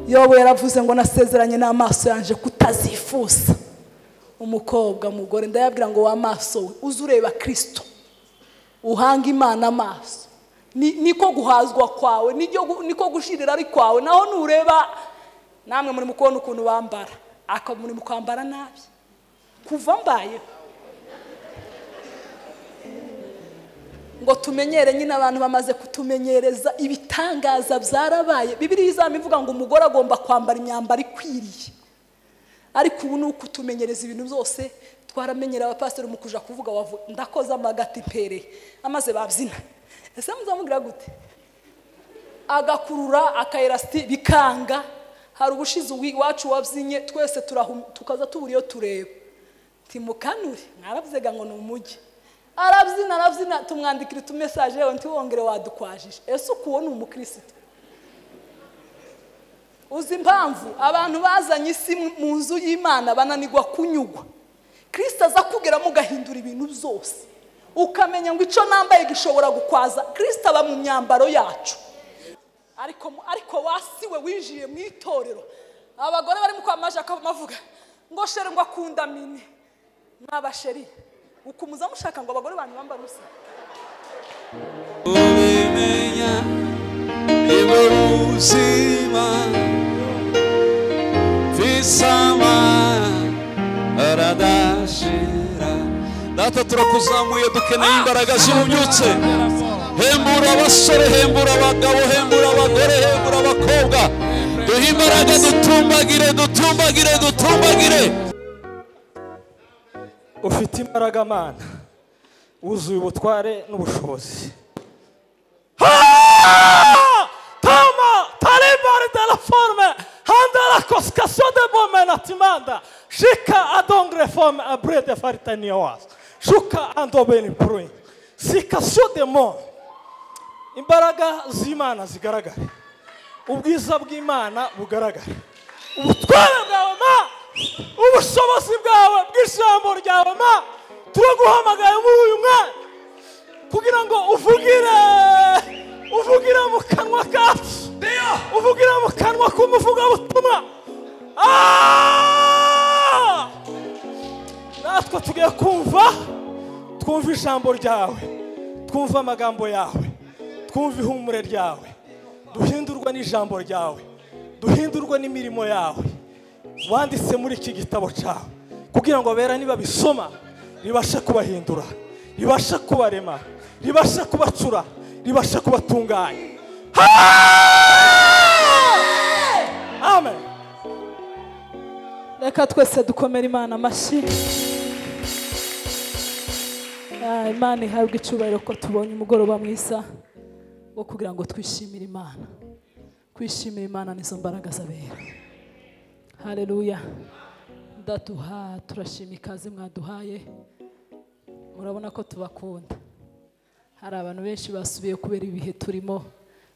yobu yaravuze ngo nasezeranye n'amaso yanjye kutazifuza umukobwa mugore ndayabwira ngo w'amaso we uze ureba kirisito uhanga imana amaso niko guhazwa kwawe niko gushirira ari kwawe naho nureba namwe muri kubona ukuntu bambara akaba muri kwambara nabi kuva mbayeho ngo tumenyere nyine abantu bamaze kutumenyereza ibitangaza byarabaye bibiri izaba ivuga ngo umugore agomba kwambara imyambaro ikwiriye ariko ubu ni uko utumenyereza ibintu byose twaramenyera abapasiteri mu kuja kuvuga ndakoze amagati impereye amaze babyina ese muzamubwira gute agakurura akayerasiti bikanga hari ubushize iwacu wabyinnye twese tukaza tubura iyo tureba timukanure mwarabyega ngo ni umujyi arabyina arabyina tumwandikira utumesaje yewe ntiwongere wadukwajije ese ukuwo ni umukirisitu uzi impamvu abantu bazanye isi mu nzu y'imana bananirwa kunyugwa kirisita aza kugeramo ugahindura ibintu byose ukamenya ngo icyo nambaye gishobora gukwaza kirisita aba mu myambaro yacu ariko wasi we winjiye mu itorero abagore barimo kwamamaza akavuga ngo shere ngo akunda mini mwabasheriye ukumuza mushaka ngo abagore banyu bambare ubusa ubimenya niba ubuzima bisama aradashira natwe turakuzamuye dukeneye imbaraga zibubyutse hembura abasore hembura abagabo hembura abagore hembura abakobwa duhe imbaraga dutumbagire dutumbagire dutumbagire ufite imbaraga mana wuzuye ubutware n'ubushobozi tama tarebare de la forme handara kosikasiyo de bomena timanda shika adongre forme abrede faritaniya wazi shuka andobeni puruyi sikasiyo de mo imbaraga z'imana zigaragare ubwiza bw'imana bugaragare ubutware bwawe ma ubushobozi bwawe bw'ijambo ryawe ma turaguhamagaye muri uyu mwanya kugira ngo uvugire uvugire mu kanwa kacu uvugire mu kanwa k'umuvugabutumwa natwe tugiye kumva twumva ijambo ryawe twumva amagambo yawe twumva ihumure ryawe duhindurwa n'ijambo ryawe duhindurwa n'imirimo yawe wanditse muri iki gitabo cyawe kugira ngo abera nibabisoma ribashe kubahindura ribashe kubarema ribashe kubacura ribashe kubatunganya amen reka twese dukomere imana amashyi Ah, imana ihabwa icyubahiro ko tubonye umugoroba mwiza wo kugira ngo twishimire imana kwishimira imana nizo mbaraga z'abera hareruya ndaduha turashima ikaze mwaduhaye murabona ko tubakunda hari abantu benshi basubiye kubera ibihe turimo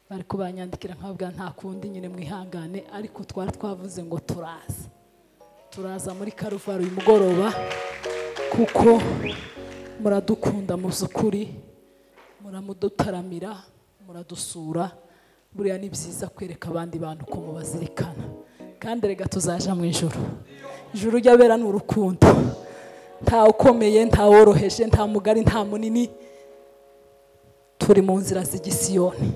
bari kubanyandikira nkabwa nta kundi nyine mwihangane ariko twari twavuze ngo turaza turaza muri karuvaro uyu mugoroba kuko muradukunda mu by'ukuri muramudutaramira muradusura buriya ni byiza kwereka abandi bantu uko mubazirikana kandi rega tuzaja mu ijoro ijoro ry'abera ni urukundo nta ukomeye nta woroheje nta mugari nta munini turi mu nzira z'igisiyoni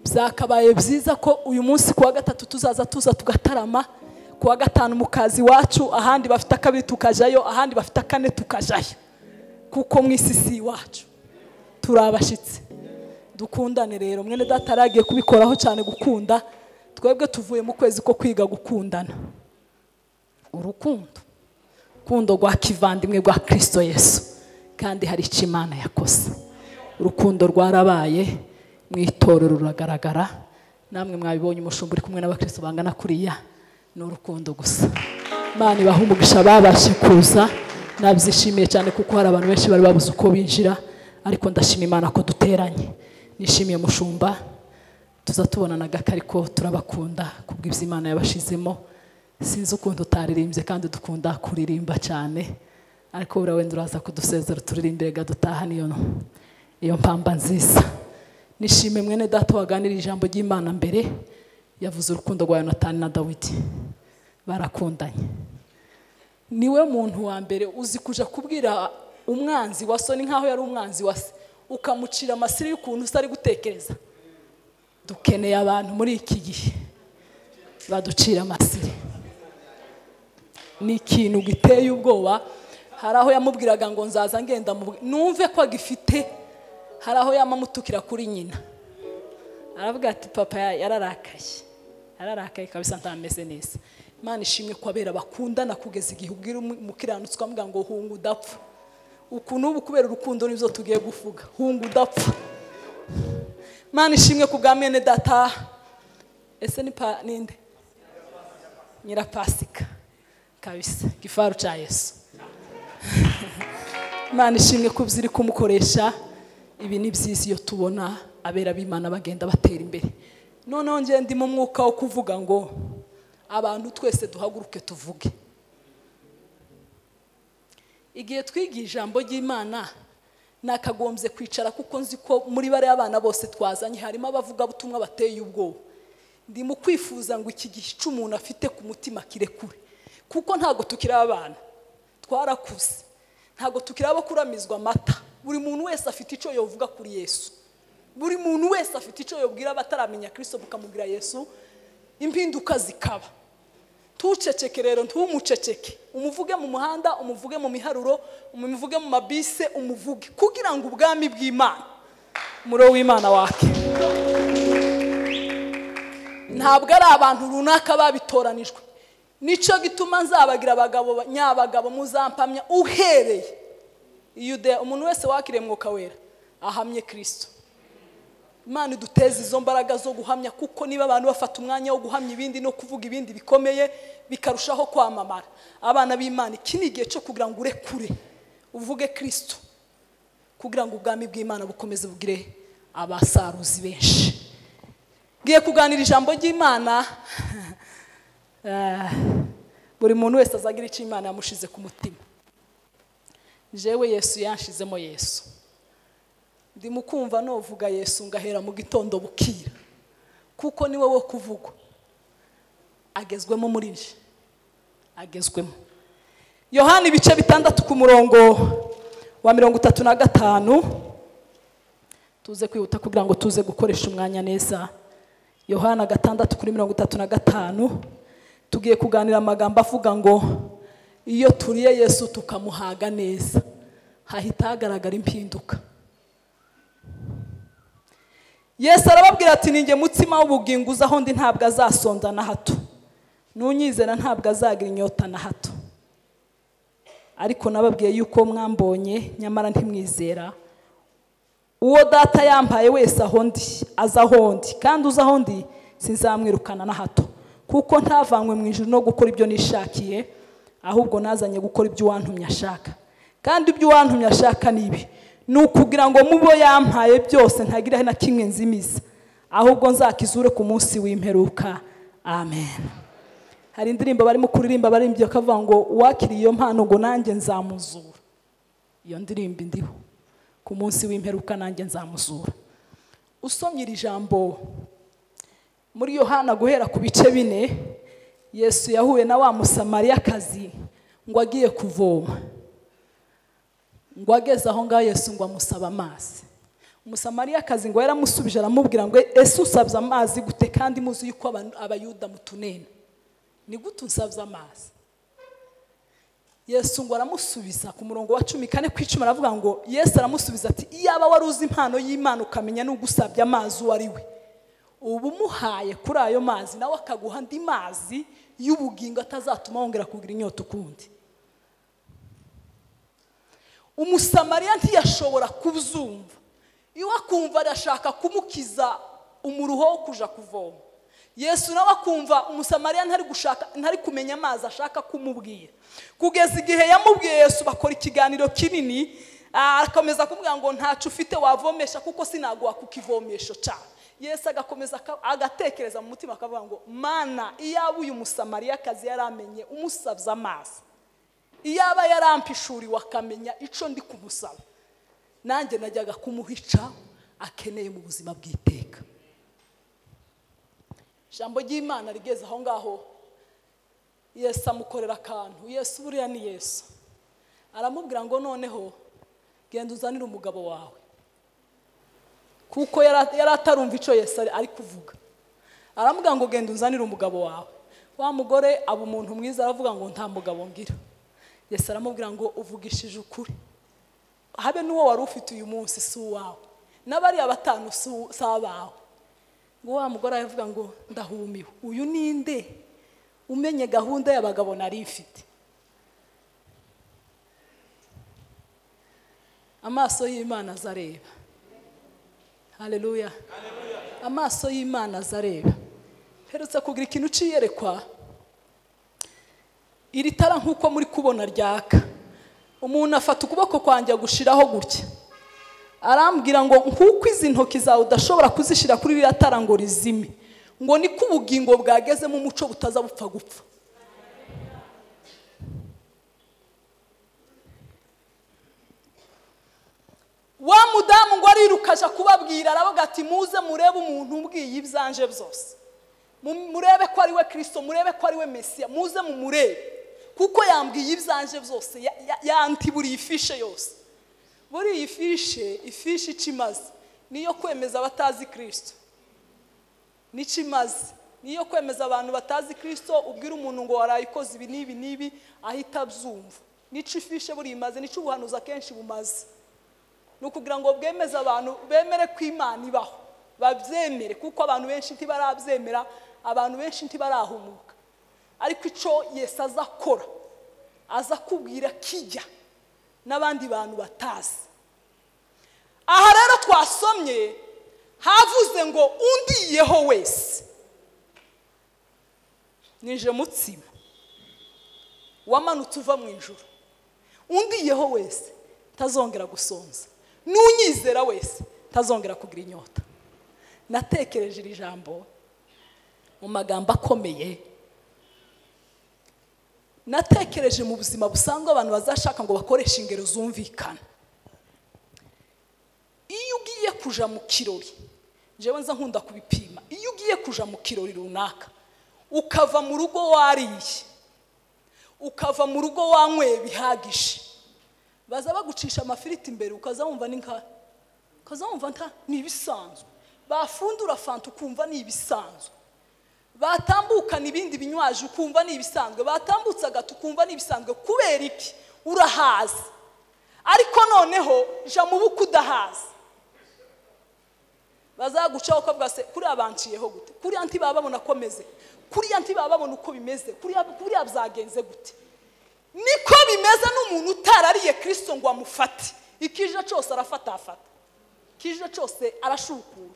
byakabaye byiza ko uyu munsi ku wa gatatu tuzaza tuza tugatarama ku wa gatanu mu kazi iwacu ahandi bafite akabiri tukajayo ahandi bafite akane tukajayo kuko mu isi si iwacu turi abashyitsi dukundane rero mwene data yaragiye kubikoraho cyane gukunda twebwe tuvuye mu kwezi ko kwiga gukundana urukundo urukundo rwa kivandimwe rwa kirisito yesu kandi hari icyo imana yakoze urukundo rwarabaye mu itorero ruragaragara namwe mwabibonye umushumba uri kumwe n'abakristo bangana kuriya ni urukundo gusa imana ibaha umugisha babashe kuza nabyishimiye cyane kuko hari abantu benshi bari babuze uko binjira ariko ndashima imana ko duteranye nishimiye mushumba tuza tubonana gake ariko turabakunda kubw'ibyo imana yabashizemo sinzi ukuntu utaririmbye kandi dukunda kuririmba cyane ariko buriya wenda uraza kudusezera turirimbe rega dutaha niyo iyo mpamba nziza nishime mwene data waganira ijambo ry'imana mbere yavuze urukundo rwa yonatani na dawidi barakundanye niwe muntu wa mbere uzi kuja kubwira umwanzi wa so ni nkaho yari umwanzi wa se ukamucira amasiri y'ukuntu se ari gutekereza dukeneye abantu muri iki gihe baducira amasiri ni ikintu giteye ubwoba hari aho yamubwiraga ngo nzaza ngenda mu bw- numve ko agifite hari aho yamamutukira kuri nyina aravuga ati papa ya- yararakaye yararakaye kabisa ntameze neza imana ishimwe ko abera bakundana kugeza igihe ubwira umu- umukiranutsi ukamuga ngo hunga udapfa uku n'ubu kubera urukundo nibyo tugiye guvuga hunga udapfa imana ishimwe ku bwa mwene data ese ni pa ninde nyirapasika kabisa gifaru cya yesu imana ishimwe ko ziri kumukoresha ibi ni byiza iyo tubona abera b'imana bagenda batera imbere noneho ngiye ndimo umwuka wo kuvuga ngo abantu twese duhaguruke tuvuge igihe twigiye ijambo ry'imana nakagombye kwicara kuko nzi ko muri bariya bana bose twazanye harimo abavugabutumwa bateye ubwoba ndi mu kwifuza ngo iki gice umuntu afite ku mutima kirekure kuko ntabwo tukiri abana twarakuze ntabwo tukiri abo kuramizwa amata buri muntu wese afite icyo yavuga kuri yesu buri muntu wese afite icyo yabwira abataramenya kirisito bukamubwira yesu impinduka zikaba tuceceke rero ntumuceceke umuvuge mu muhanda umuvuge mu miharuro umuvuge mu mabise umuvuge kugira ngo ubwami bw'imana umuro w'imana wake ntabwo ari abantu runaka babitoranijwe nicyo gituma nzabagira abagabo ba- nyabagabo muzampamya uhereye yudeya umuntu wese wakiriye mwuka wera ahamye kirisito imana iduteze izo mbaraga zo guhamya kuko niba abantu bafata umwanya wo guhamya ibindi no kuvuga ibindi bikomeye bikarushaho kwamamara abana b'imana iki ni igihe cyo kugira ngo urekure uvuge kirisito kugira ngo ubwami bw'imana bukomeze bugire abasaruzi benshi ngiye kuganira ijambo ry'imana eh, buri muntu wese azagira icyo imana yamushize ku mutima jewe yesu yanshizemo yesu ndi mu kumva novuga yesu ngahera mu gitondo bukira kuko ni wowe kuvugwa agezwemo muri nje agezwemo yohani ibice bitandatu ku murongo wa mirongo itatu na gatanu tuze kwihuta kugira ngo tuze gukoresha umwanya neza yohana gatandatu kuri mirongo itatu na gatanu tugiye kuganira amagambo avuga ngo iyo turiye yesu tukamuhaga neza hahita hagaragara impinduka yesu arababwira ati ninjye mutsima w'ubugingo uza aho ndi ntabwo azasonza na hato n'unyizera ntabwo azagira inyota na hato ariko nababwiye yuko mwambonye nyamara ntimwizera uwo data yampaye wese aho ndi aza aho ndi kandi uza aho ndi sinzamwirukana na hato kuko ntavanywe mu ijuru no gukora ibyo nishakiye ahubwo nazanye gukora ibyo uwantumye ashaka kandi ibyo uwantumye ashaka ni ibi ni ukugira ngo mubo yampaye byose ntagire na kimwe nzimiza ahubwo nzakizure ku munsi w'imperuka amen hari indirimbo barimo kuririmba baririmbyi bakavuga ngo uwakiriye iyo mpano ngo nanjye nzamuzura iyo ndirimbo indiho ku munsi w'imperuka nanjye nzamuzura usomye iri jambo muri yohana guhera ku bice bine yesu yahuye na wa musamariyakazi ngo agiye kuvoma ngo ageze aho ngaho yesu ngo amusaba amazi umusamariyakazi ngo yaramusubije aramubwira ngo ese usabye amazi gute kandi muzi yuko aba- abayuda mutunena ni gute unsabye amazi yesu ngo aramusubiza ku murongo wa cumi kane ku icumi aravuga ngo yesu aramusubiza ati iyaba wari uzi impano y'imana ukamenya n'ugusabye amazi uwo ari we uba umuhaye kuri ayo mazi nawe akaguha andi mazi y'ubugingo atazatuma wongera kugira inyota ukundi umusamariya ntiyashobora kubzumva iwe akumva arashaka kumukiza umuruho wo kuja kuvoma yesu nawe akumva umusamariya ntari gushaka ntari kumenya amazi ashaka kumubwira kugeza igihe yamubwiye yesu bakora ikiganiro kinini ah, akomeza kumubwira ngo ntacyo ufite wavomesha kuko sinaguha ku kivomesho cyawe yesu agakomeza aka- agatekereza mu mutima akavuga ngo mana iyaba uyu musamariyakazi yari amenye umusabye amazi iyaba yarampishuriwe akamenya icyo ndi kumusaba nanjye najyaga kumuhica akeneye mu buzima bw'iteka ijambo ry'imana rigeze aho ngaho yesu amukorera akantu yesu buriya ni yesu aramubwira ngo noneho genda uzanire umugabo wawe kuko yara- yari atarumva icyo yesu ari- ari kuvuga aramubwira ngo genda uzanire umugabo wawe wa mugore aba umuntu mwiza aravuga ngo nta mugabo ngira yesu aramubwira ngo uvugishije ukuri habe n'uwo wari ufite uyu munsi si uwawe n'abariya batanu si u- si abawe ngo wa mugore aravuga ngo ndahumiwe uyu ni nde umenye gahunda y'abagabo nari mfite amaso y'imana azareba hareruya amaso y'imana azareba herutse kugira ikintu uciyerekwa iri tara nk'uko muri kubona ryaka umuntu afata ukuboko kwanjye agushiraho gutya arambwira ngo nk'uko izi ntoki zawe udashobora kuzishyira kuri ririya tara ngo rizime ngo niko ubugingo bwagezemo umuco butaza bupfa gupfa wa mudamu ngo ariruka aja kubabwira aravuga ati muze murebe umuntu umbwiye ibyanje byose Mu- murebe ko ari we kirisito murebe ko ari we mesiya muze mumurebe kuko yambwiye ibyanje byose ya- ya- yanti buri ifishe yose buri iyi fishe ifishi icyo imaze niyo kwemeza abatazi kirisito n'icyo imaze niyo kwemeza abantu batazi kirisito ubwira umuntu ngo warayikoze ibi n'ibi n'ibi ahita abyumva n'icyo ifishe buri imaze n'icyo ubuhanuzi akenshi bumaze ni ukugira ngo bwemeze abantu bemere ko imana ibaho babyemere kuko abantu benshi ntibarabyemera abantu benshi ntibarahumuka ariko icyo yesu aza akora aza kubwira kijya n'abandi bantu batazi aha rero twasomye havuze ngo undiyeho wese nije mutsima wamanutse uva mu ijoro undiyeho wese ntazongera gusonza n'unyizera wese ntazongera kugira inyota natekereje iri jambo mu magambo akomeye natekereje mu buzima busanzwe abantu bazashaka ngo bakoreshe ingero zumvikana iyo ugiye kuja mu kirori njyewe nza nkunda kubipima iyo ugiye kuja mu kirori runaka ukava mu rugo wariye ukava mu rugo wanyweye bihagije baza bagucisha amafiriti imbere ukaza wumva ni nka ukaza wumva nta ni ibisanzwe bafundura fanta ukumva ni ibisanzwe batambukana ibindi binywaje ukumva ni ibisanzwe batambutse agati ukumva ni ibisanzwe kubera iki urahazi ariko noneho jya mu bukwe udahazi bazagucaho ko bwase kuriya banciyeho gute kuriya ntibababona ko meze kuriya ntibababona uko bimeze kuriya kuriya byagenze gute niko bimeze n'umuntu utarariye kirisito ngo amufate ikije cyose arafatafata ikije cyose arashukura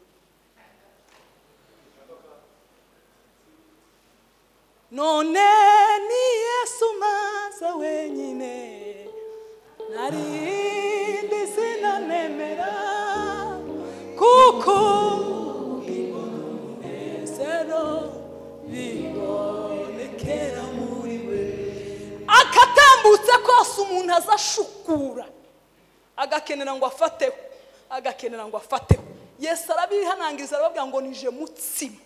none ni yesu maza wenyine nari ndizinanemera kuko umunezero bibonekera muri we akatambutse kose umuntu aza ashukura agakenera ngo afateho agakenera ngo afateho yesu arabihanangiriza arababwira ngo nije mutsima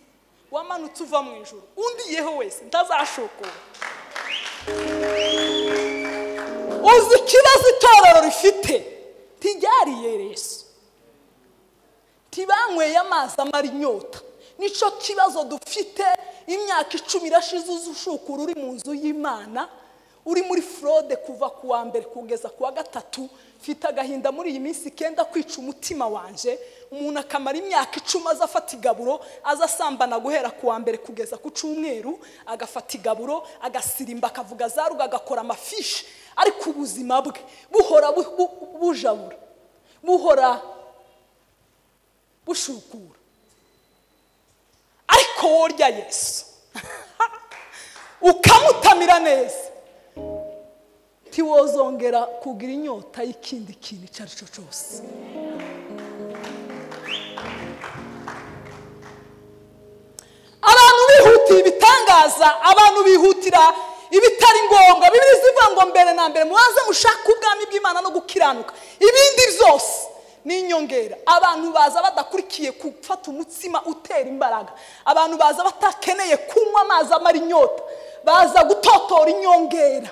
wamanutse uva mu ijoro undiyeho wese ntazashukura uzi ikibazo itorero rifite ntiryariye yesu ntibanyweye amazi amara inyota nicyo kibazo dufite imyaka icumi irashize uzi ushukura uri mu nzu y'imana uri muri forode kuva ku wa mbere kugeza ku wa gatatu mfite agahinda muri iyi minsi kenda kwica umutima wanje umuntu akamara imyaka icumi aza afata igaburo aza asambana guhera ku wa mbere kugeza ku cyumweru agafata igaburo agasirimba akavuga za rugo agakora amafishi ariko ubuzima bwe buhora bu- bu- bujabura buhora bushukura ariko worya yesu ukamutamira neza ntiwozongera kugira inyota y'ikindi kintu icyo ari cyo cyose abantu bihutiye ibitangaza abantu bihutira ibitari ngombwa bibiri zivuga ngo mbere na mbere mubanze mushake ubwami bw'imana no gukiranuka ibindi byose n'inyongera abantu baza badakurikiye gufata umutsima utera imbaraga abantu baza batakeneye kunywa amazi amara inyota baza gutotora inyongera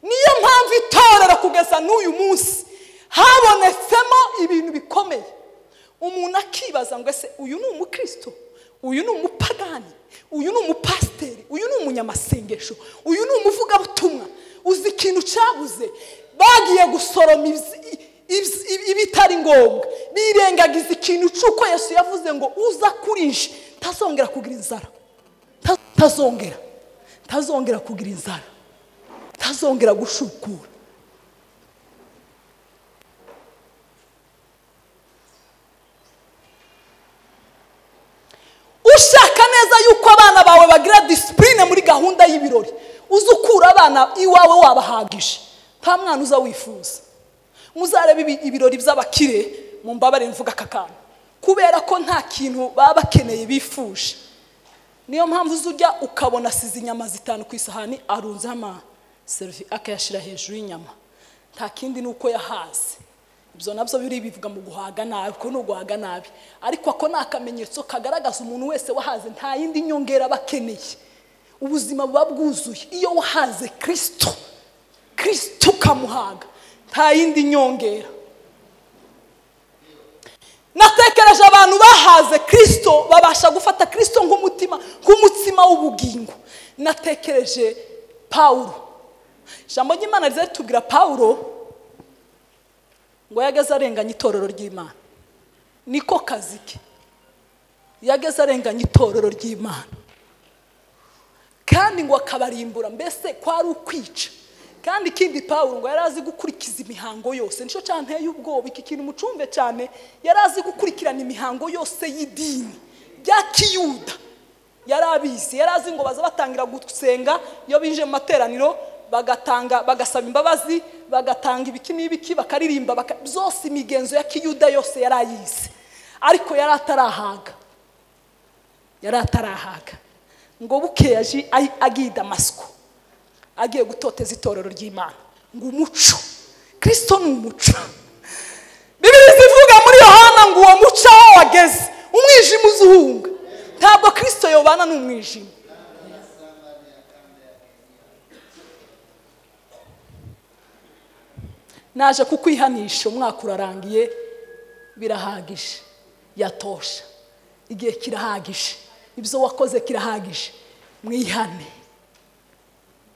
niyo mpamvu itorero kugeza n'uyu munsi habonetsemo ibintu bikomeye umuntu akibaza ngo ese uyu ni umukristo uyu ni umupagani uyu ni umupasiteri uyu ni umunyamasengesho uyu ni umuvugabutumwa uzi ikintu cyabuze bagiye gusoroma ibzi- ibzi- ibi- ibitari ngombwa birengagiza ikintu cy'uko yesu yavuze ngo uza kuri nje ntazongera kugira inzara Nta- ntazongera ntazongera kugira inzara ntazongera gushukura ushaka neza yuko abana bawe bagira disipurine muri gahunda y'ibirori uze ukura abana iwawe wabahagije nta mwana uza wifuza muzarebe ibi- ibirori by'abakire mu mbabare mvuga aka kantu kubera ko nta kintu baba bakeneye bifuje niyo mpamvu uza ujya ukabona asize inyama zitanu ku isahani arunzeho amaserivi akayashyira hejuru y'inyama nta kindi ni uko yahaze ibyo nabyo biri bivuga mu guhaga nabi ko ni uguhaga nabi ariko ako ni akamenyetso kagaragaza umuntu wese wahaze nta yindi nyongera aba akeneye ubuzima buba bwuzuye iyo wahaze kirisito kirisito ukamuhaga nta yindi nyongera natekereje abantu bahaze kirisito babasha gufata kirisito nk'umutima nk'umutsima w'ubugingo natekereje pawulo ijambo ry'imana riza ritubwira pawulo ngo yageze arenganya itorero ry'imana niko kazi ke yageze arenganya itorero ry'imana kandi ngo akabarimbura mbese kwari ukwica kandi ikindi pawulo ngo yari azi gukurikiza imihango yose nicyo cyanteye ubwoba iki kintu mucumve cyane yari azi gukurikirana imihango yose y'idini rya kiyuda yari abizi yari azi ngo baza batangira gusenga iyo binjiye mu materaniro bagatanga bagasaba imbabazi bagatanga ibiki n'ibiki bakaririmba baka- byose imigenzo ya kiyuda yose yari ayizi ariko yari atarahaga yari atarahaga ngo buke yaje ayi- agiye i damasiko agiye gutoteza itorero ry'imana ngo umuco kirisito ni umuco bibiri zivuga muri yohana ngo uwo muco aho wageze umwijima uzuhunga ntabwo kirisito yobana n'umwijima naje kukwihanisha umwaka urarangiye birahagije yatosha igihe kirahagije ibyo wakoze kirahagije mwihane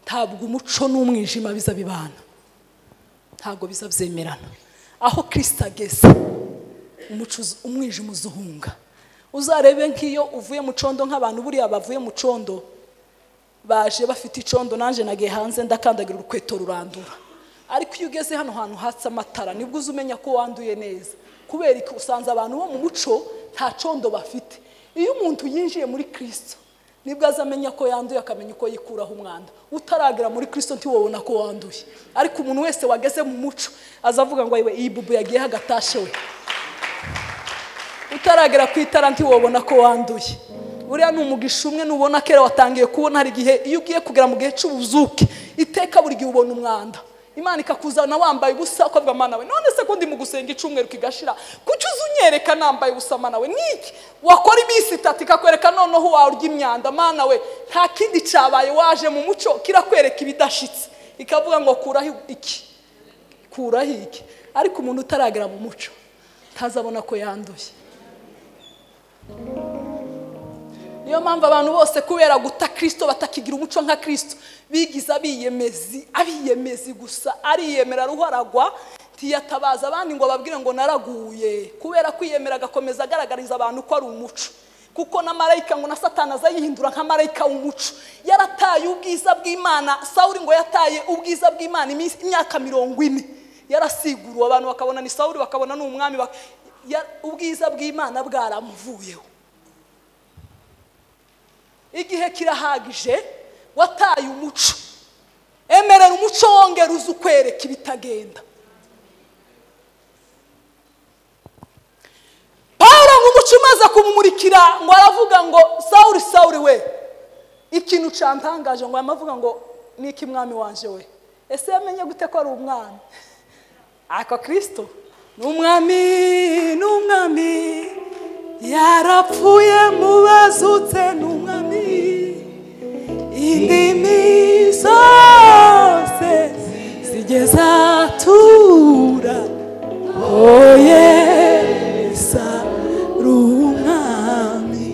ntabwo umuco n'umwijima biza bibana ntabwo biza byemerana aho kirisita ageze umuco uzu- umwijima uzuhunga uzarebe nk'iyo uvuye mu condo nk'abantu buriya bavuye mu condo baje bafite icondo nanjye nagiye hanze ndakandagira urukweto rurandura ariko iyo ugeze hano hantu hatse amatara nibwo uza umenya ko wanduye neza kubera iki usanze abantu bo mu muco nta condo bafite iyo umuntu yinjiye muri kirisito nibwo aza amenya ko yanduye akamenya uko yikuraho umwanda utaragera muri kirisito ntiwabona ko wanduye ariko umuntu wese wageze mu muco azavuga ngo ayiwe iyi bubu yagiyeho agatashe we utaragera ku itara ntiwabona ko wanduye buriya ni umugisha umwe nubona kera watangiye kubona hari igihe iyo ugiye kugera mu gihe cy'ubuzuke iteka buri gihe ubona umwanda imana ikakuzana wambaye ubusa ukavuga mana we none se ko ndi mu gusenga icyumweru kigashira kuki uza unyereka nambaye ubusa mana we niki wakora iminsi itatu ikakwereka noneho wawe urya imyanda mana we nta kindi cyabaye waje mu muco kirakwereka ibidashitse ikavuga ngo kuraho iki kuraho iki ariko umuntu utaragera mu muco ntazabona ko yanduye niyo mpamvu abantu bose kubera guta kirisito batakigira umuco nka kirisito bigize abiyemezi abiyemezi gusa ariyemera ruharagwa ntiyatabaza abandi ngo ababwire ngo naraguye kubera kwiyemera agakomeza agaragariza abantu ko ari umuco kuko na marayika ngo na satani aza yihindura nka marayika w'umuco yarataye ubwiza bw'imana sawuri ngo yataye ubwiza bw'imana iminsi- imyaka mirongo ine yarasiguruwe abantu bakabona ni sawuri bakabona ni umwami bak- ya- ubwiza bw'imana bwaramuvuyeho igihe kirahagije wataye umuco emerera umuco wongera uze ukwereka ibitagenda paul ngo umuco umaze kumumurikira ngo aravuga ngo sawuri sawuri we ikintu cyantangaje ngo yamavuga ngo ni iki mwami wanje we ese yamenye gute ko ari umwami ako kirisito n'umwami n'umwami yarapfuye mubazutse n'umwami indimi zose zigeze atura oye umwami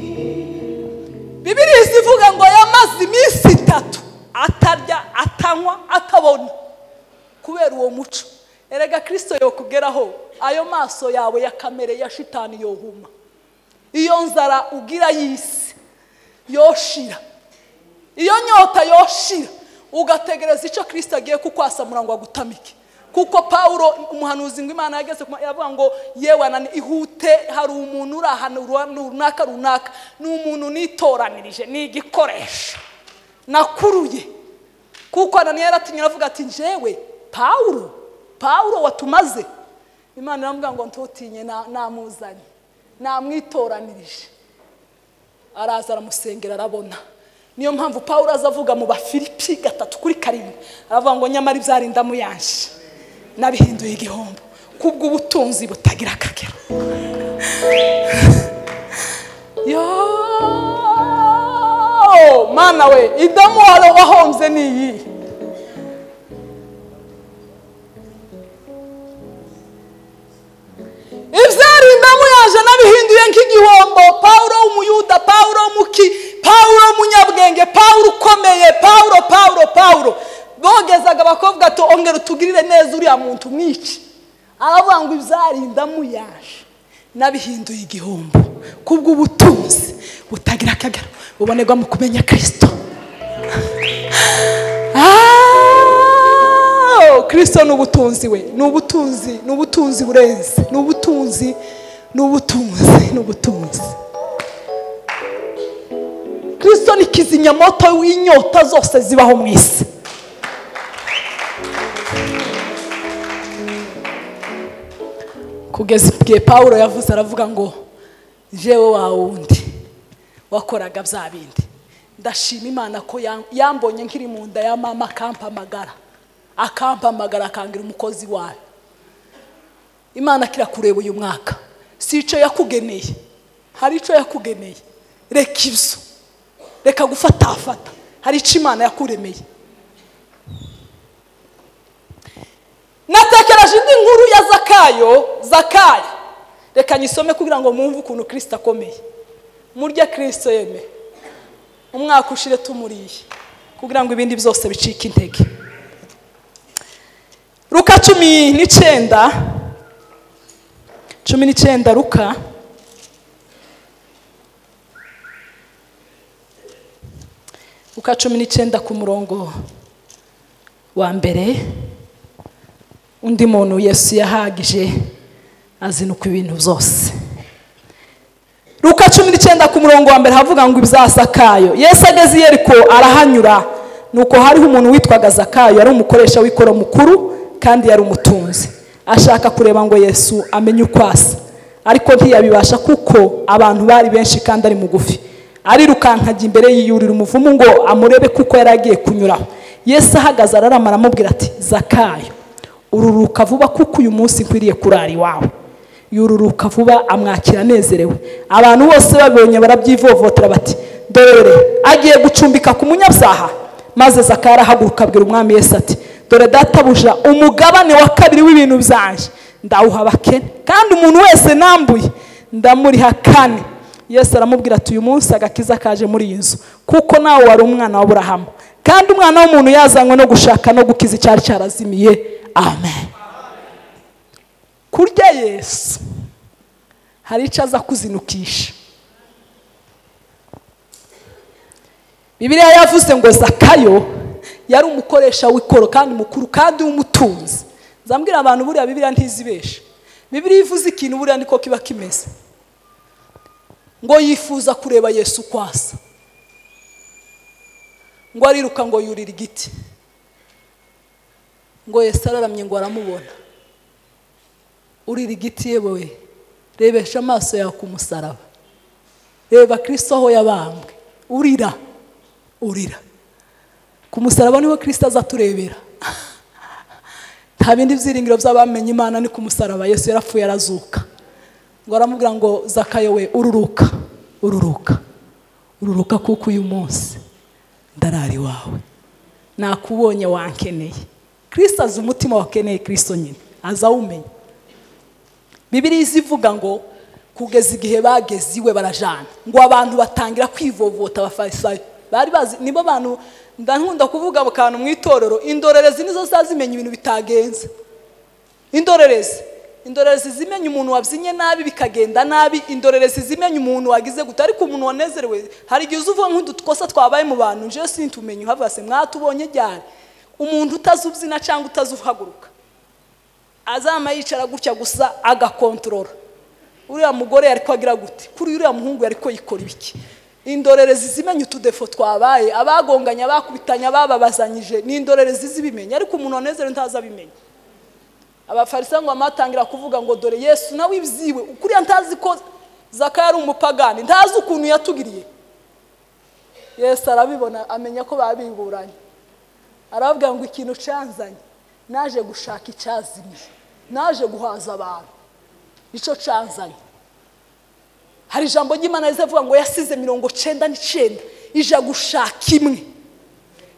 bibiriya zivuga ngo yamaze iminsi itatu atarya atanywa atabona kubera uwo muco erega kirisito yokugeraho ayo maso yawe ya kamere ya shitani yohuma iyo nzara ugira y'isi yoshira iyo nyota yoshira ugategereza icyo kirisito agiye kukwasamura ngo agutamike kuko pawuro umuhanuzi ngo imana yageze ku yavuga ngo yewe anani ihute hari umuntu uri ahantu runaka runaka ni umuntu nitoranirije ni igikoresho nakuruye kuko anani yaratumye aravuga ati njyewe pawuro pawuro watumaze imana iramubwira ngo ntutinye namuzanye namwitoranirije araza aramusengera arabona niyo mpamvu pawuro aza avuga mu bafilipi gatatu kuri karindwi aravuga ngo nyamara ibyari ndamuyanshi nabihinduye igihombo kubw'ubutunzi butagira akagero yo mana we idamu wari wahombye ni iyihe ibyarindamu yaje n'abihinduye nk'igihombo pawuro w'umuyuda pawuro w'umuki pawuro w'umunyabwenge pawuro ukomeye pawuro pawuro pawuro bogezaga abakobwa ati ongera utugirire neza uriya muntu mwice aravuga ngo ibyarindamu yaje n'abihinduye igihombo kubw'ubutunzi butagira akagero bubonerwa mu kumenya kirisito kirisito ni ubutunzi we ni ubutunzi ni ubutunzi burenze ni ubutunzi ni ubutunzi ni ubutunzi kirisito ni kizimyamoto w'inyota zose zibaho mu isi kugeza igihe paul yavuze aravuga ngo jewe wa wundi wakoraga bya bindi ndashima imana ko yambonye nkiri mu nda ya mama akampamagara akampamagara akangira umukozi wayo imana kirakureba uyu mwaka si icyo yakugeneye hari icyo yakugeneye reka ibyo reka gufatafata hari icyo imana yakuremeye natekereje indi nkuru ya zakayo zakaya reka nyisome kugira ngo mwumve ukuntu kirisita akomeye murya kirisito yemeye umwaka ushire tumuriye kugira ngo ibindi byose bicike intege ruka cumi n'icyenda cumi n'icyenda ruka ruka cumi n'icyenda ku murongo wa mbere undi muntu yesu yahagije azinuka ibintu byose ruka cumi n'icyenda ku murongo wa mbere havuga ngo ibizasakayo yesu ageze i yeriko arahanyura nuko hariho umuntu witwaga zakayo yari umukoresha w'ikoro mukuru kandi yari umutunzi ashaka kureba ngo yesu amenye uko asa ariko ntiyabibasha kuko abantu bari benshi kandi ari mugufi arirukankajya imbere yiyurira umuvumu ngo amurebe kuko yari agiye kunyuraho yesu ahagaze ararama aramubwira ati zakayo ururuka vuba kuko uyu munsi nkwiriye kurara iwawe yururuka vuba amwakira anezerewe abantu bose babonye barabyivovotera bati dore agiye gucumbika ku munyabyaha maze zakayo arahaguruka abwira umwami yesu ati dore databuja umugabane wa kabiri w'ibintu byanjye ndawuha abakene kandi umuntu wese nambuye ndamuriha kane yesu aramubwira ati uyu munsi agakiza kaje muri iyi nzu kuko nawe wari umwana w'aburahamu kandi umwana w'umuntu yazanywe no gushaka no gukiza icyari cyarazimiye amen kurya yesu hari icyo aza kuzinukisha bibiriya yavuze ngo zakayo yari umukoresha w'ikoro kandi mukuru kandi w'umutunzi zambwira abantu buriya bibiriya ntizibeshe bibiriya ivuze ikintu buriya niko kiba kimeze ngo yifuza kureba yesu kwasa ngo ariruka ngo yurire igiti ngo yesu araramye ngo aramubona urira igiti yewe rebesha amaso yawe ku musaraba reba kirisito aho yabambwe urira urira ku musaraba niho kirisita aza aturebera nta bindi byiringiro by'abamenye imana ni ku musaraba yesu yarapfuye arazuka ngo aramubwira ngo zakayo we ururuka ururuka ururuka kuko uyu munsi ndarari wawe nakubonye wankeneye kirisita azi umutima wakeneye kirisito nyine azawumenya bibiriya izivuga ngo kugeza igihe bageze iwe barajana ngo abantu batangira kwivovota abafarisayo bari bazi nibo bantu ndakunda kuvuga mu kantu mu itorero indorerezi nizo zimenya ibintu bitagenze indorerezi indorerezi zimenya umuntu wabyinnye nabi bikagenda nabi indorerezi zimenya umuntu wagize gute ariko umuntu wanezerewe hari igihe uza uvuga nk'udukosa twabaye mu bantu njyewe sintumenye uhavuga se mwatubonye ryari umuntu utazi ubyina cyangwa utazi uhaguruka azama yicara gutya gusa agakontorora uriya mugore yari agira gute kuri uriya muhungu yari yikora ibiki indorerezi zimenya utudefo twabaye abagonganya abakubitanya abababazanyije ni indorerezi zibimenya ariko umuntu wanezerewe ntazi abimenya abafarisango bamatangira kuvuga ngo dore yesu nawe ibyiwe kuriya ntazi ko zaka yari umupagani ntazi ukuntu yatugiriye yesu arabibona amenya ko babinguranye arababwira ngo ikintu cyanzanye naje gushaka icyazimiye naje guhaza abantu nicyo cyanzanye hari ijambo ry'imana rizavuga ngo yasize mirongo cyenda n'icyenda ija gushaka imwe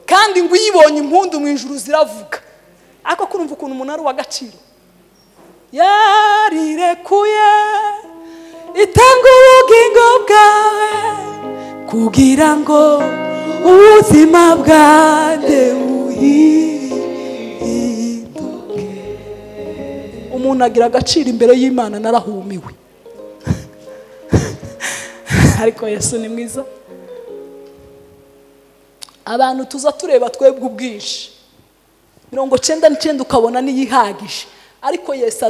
kandi ngo uyibonye impundu mu ijuru ziravuga ariko kurumva ukuntu umuntu ari uw'agaciro yarirekuye itanga ubugingo bwawe kugira ngo ubuzima bwanjye buhinduke umuntu agira agaciro imbere y'imana narahumiwe ariko yesu ni mwiza abantu tuza tureba twebwe ubwinshi mirongo cyenda n'icyenda ukabona n'iyihagije ariko yesu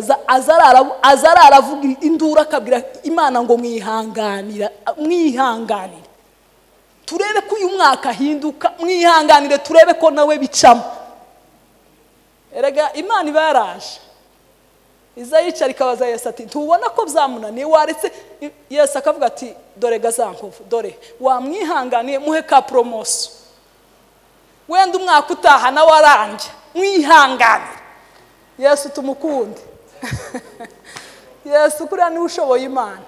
aza aravuga induru akabwira imana ngo mwihanganira mwihanganire turebe ko uyu mwaka ahinduka mwihanganire turebe ko nawe bicamo erega imana iba yaraje iza yicara ikabaza yesu ati ntubona ko byamunaniye waretse yesu akavuga ati dore gazankovu dore wamwihanganiye muhe ka poromosiyo wenda umwaka utaha nawe arange mwihangane yesu tumukunde yesu kuriya niwe ushoboye imana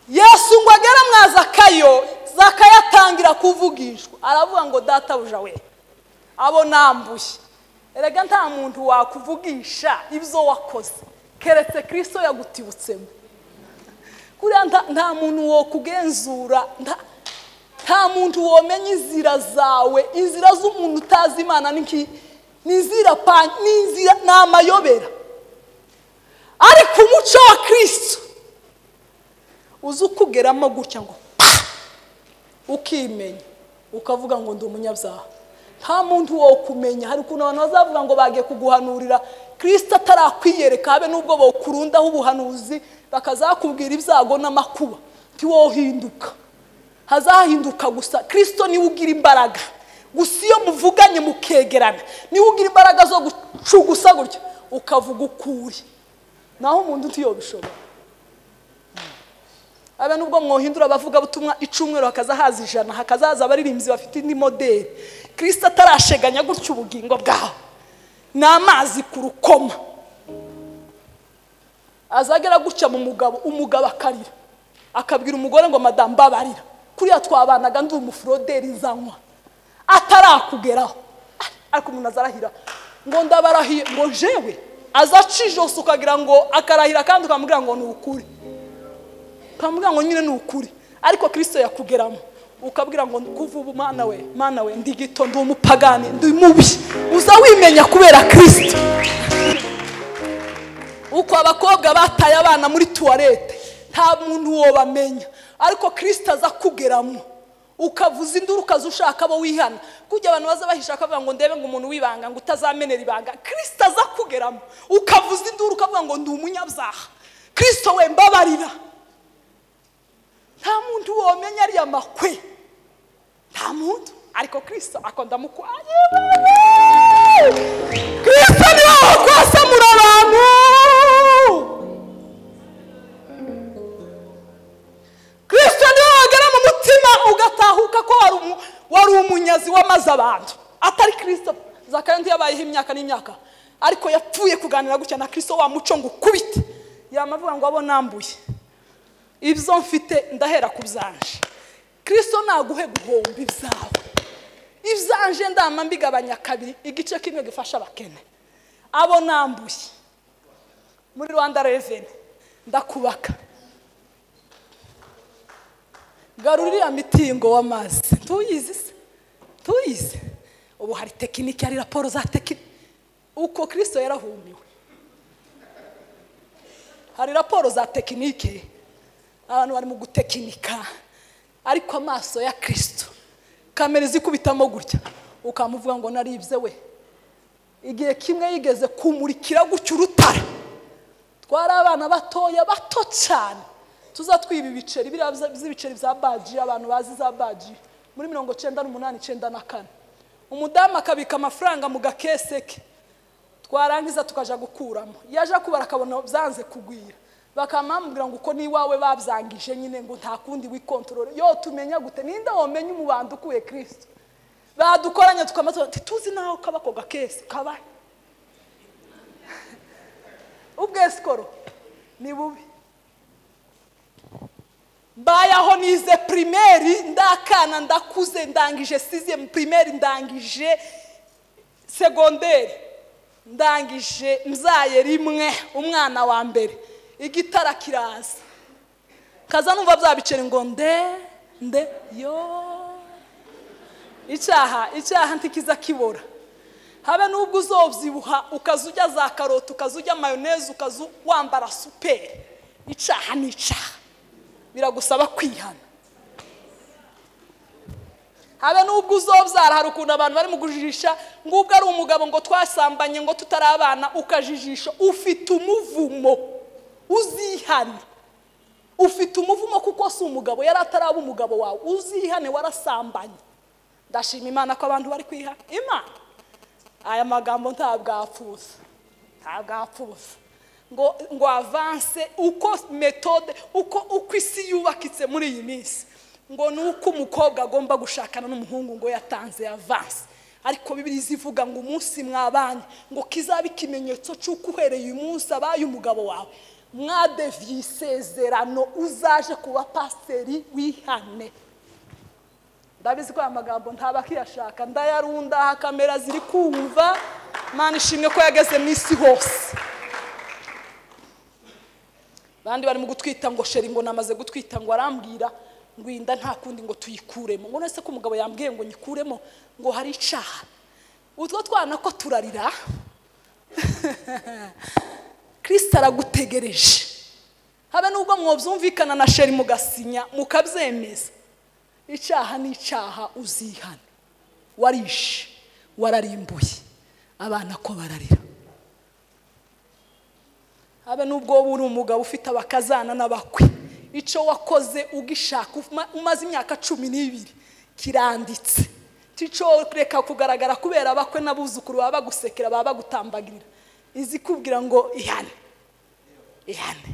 yesu ngo agere mwazakayo zakayatangira kuvugishwa aravuga ngo databuja we abo nambuye erega nta muntu wakuvugisha ibyo wakoze keretse kirisito yagutibutsemo kuriya nta muntu wo kugenzura nta muntu womenya inzira zawe inzira z'umuntu utazi imana ni inzira ni amayobera ariko umuco wa kirisito uzi ukugeramo gutya ngo ukimenya ukavuga ngo ndi umunyabyaha nta muntu wo kumenya hari ukuntu abantu bazavuga ngo bagiye kuguhanurira kirisita atarakwiyereka habe n'ubwo bakurundaho ubuhanuzi bakazakubwira ibyago n'amakuba ntiwohinduka hazahinduka gusa kirisito niwe ugira imbaraga gusa iyo muvuganye mukegerana niwe ugira imbaraga zo gucugusa gutya ukavuga ukuri naho umuntu utiyobishobora habe n'ubwo mwohindura abavuga butumwa icumweru hakaza haza ijana hakazaza abaririmbyi bafite indi modeli kirisita atarasheganya gutya ubugingo bwawe ni amazi ku rukoma azagera gutya mu mugabo umugabo akarira akabwira umugore ngo madamu babarira kuriya twabanaga ndi umuforoderi nzanywa atarakugeraho ariko umuntu azarahira ngo ndabarahiye ngo jewe azacijose ukagira ngo akarahira kandi ukamubwira ngo ni ukuri ukamubwira ngo nyine ni ukuri ariko kirisito yakugeramo ukabwira ngo kuva ubu mwana we mwana we ndi gito ndi umupagani ndi mubi uza wimenya kubera kirisito uko abakobwa bataye abana muri tuwarete nta muntu wobamenya ariko kirisito aza kugeramo ukavuza induru ukaza ushaka abo wihana kujya abantu baza bahishaka bavuga ngo ndebe ngo umuntu wibanga ngo utazamenera ibanga kirisito aza kugeramo ukavuza induru ukavuga ngo ndi umunyabyaha kirisito we mbabarira nta muntu womenya ariya makwe nta muntu ariko kirisito akunda mu kirisito niwe wakwasamura abantu kirisito niwe wagera mu mutima ugatahuka ko wari umunyazi wamaze abantu atari kirisito zakayo yabayeho imyaka n'imyaka ariko yapfuye kuganira gutya na kirisito wa muco ngo ukubite yamavuga ngo abo nambuye ibyo mfite ndahera ku byanje kirisito naguhe guhomba ibyawe ibyanje ndama mbigabanya kabiri igice kimwe gifasha abakene abo nambuye muri rwanda reveni ndakubaka garura iriya mitingo w'amazi tuyizi se tuyizi ubu hari tekinike hari raporo za tekinike uko kirisito yarahumiwe hari raporo za tekinike abantu bari mu gutekinika ariko amaso ya kirisito kamera zikubitamo gutya ukamuvuga ngo naribye we igihe kimwe yigeze kumurikira gutya urutare twari abana batoya bato cyane tuza twiba ibiceri biriya by'ibiceri bya baji abantu bazi za baji muri mirongo icyenda n'umunani icyenda na kane umudamu akabika amafaranga mu gakese ke twarangiza tukajya gukuramo yaje kubara akabona byanze kugwira bakamubwira ngo uko n'iwawe babyangije nyine ngo nta kundi wikontorore yo tumenya gute ninde wamenya umubanda ukuye kirisito badukoranye tukamaze tuzi naho kaba ako gakese kabaye ubwesikoro ni bubi mbayaho nize pirimeri ndakana ndakuze ndangije siziyemu pirimeri ndangije segonderi ndangije nzaye rimwe umwana wa mbere igitara kiraza kaza numva bya biceri ngo nde nde yo icyaha icyaha ntikiza kibora habe n'ubwo uzobyibuha ukaza ujya za karoti ukaza ujya mayoneze ukaza wambara superi icyaha ni icyaha biragusaba kwihana habe n'ubwo uzobyara hari ukuntu abantu bari mu kujijisha ngubwo ari umugabo ngo twasambanye ngo tutari abana ukajijisha ufite umuvumo uzihane ufite umuvumo kuko si umugabo yari ataraba umugabo wawe uzihane warasambanye ndashima imana ko abantu bari kwihana imana aya magambo ntabwo apfuza ntabwo apfuza ngo ngo avanse uko metode uko uko isi yubakitse muri iyi minsi ngo ni uko umukobwa agomba gushakana n'umuhungu ngo yatanze avanse ariko bibiri zivuga ngo umunsi mwabanye ngo kizabe ikimenyetso cy'uko uhereye uyu munsi abaye umugabo wawe mwadeviye isezerano uzaje kuba pasiteri wihane ndabizi ko aya magambo ntaba akiyashaka ndayarunda aha kamera ziri kumva mani ishimwe ko yageze mu isi hose abandi barimo gutwita ngo sheri ngo namaze gutwita ngo arambwira ngo inda nta kundi ngo tuyikuremo ngo nese ko umugabo yambwiye ngo nyikuremo ngo hari icaha utwo twana ko turarira kirisita aragutegereje habe n'ubwo mwobyumvikana na sheri mugasinya mukabyemeza icyaha ni icyaha uzihana warishe wararimbuye abana ko bararira habe n'ubwo wowe uri umugabo ufite abakazana n'abakwe icyo wakoze ugishaka umaze imyaka cumi n'ibiri kiranditse icyo reka kugaragara kubera abakwe n'abuzukuru baba bagusekera baba bagutambagirira izi kubwira ngo ihane ihane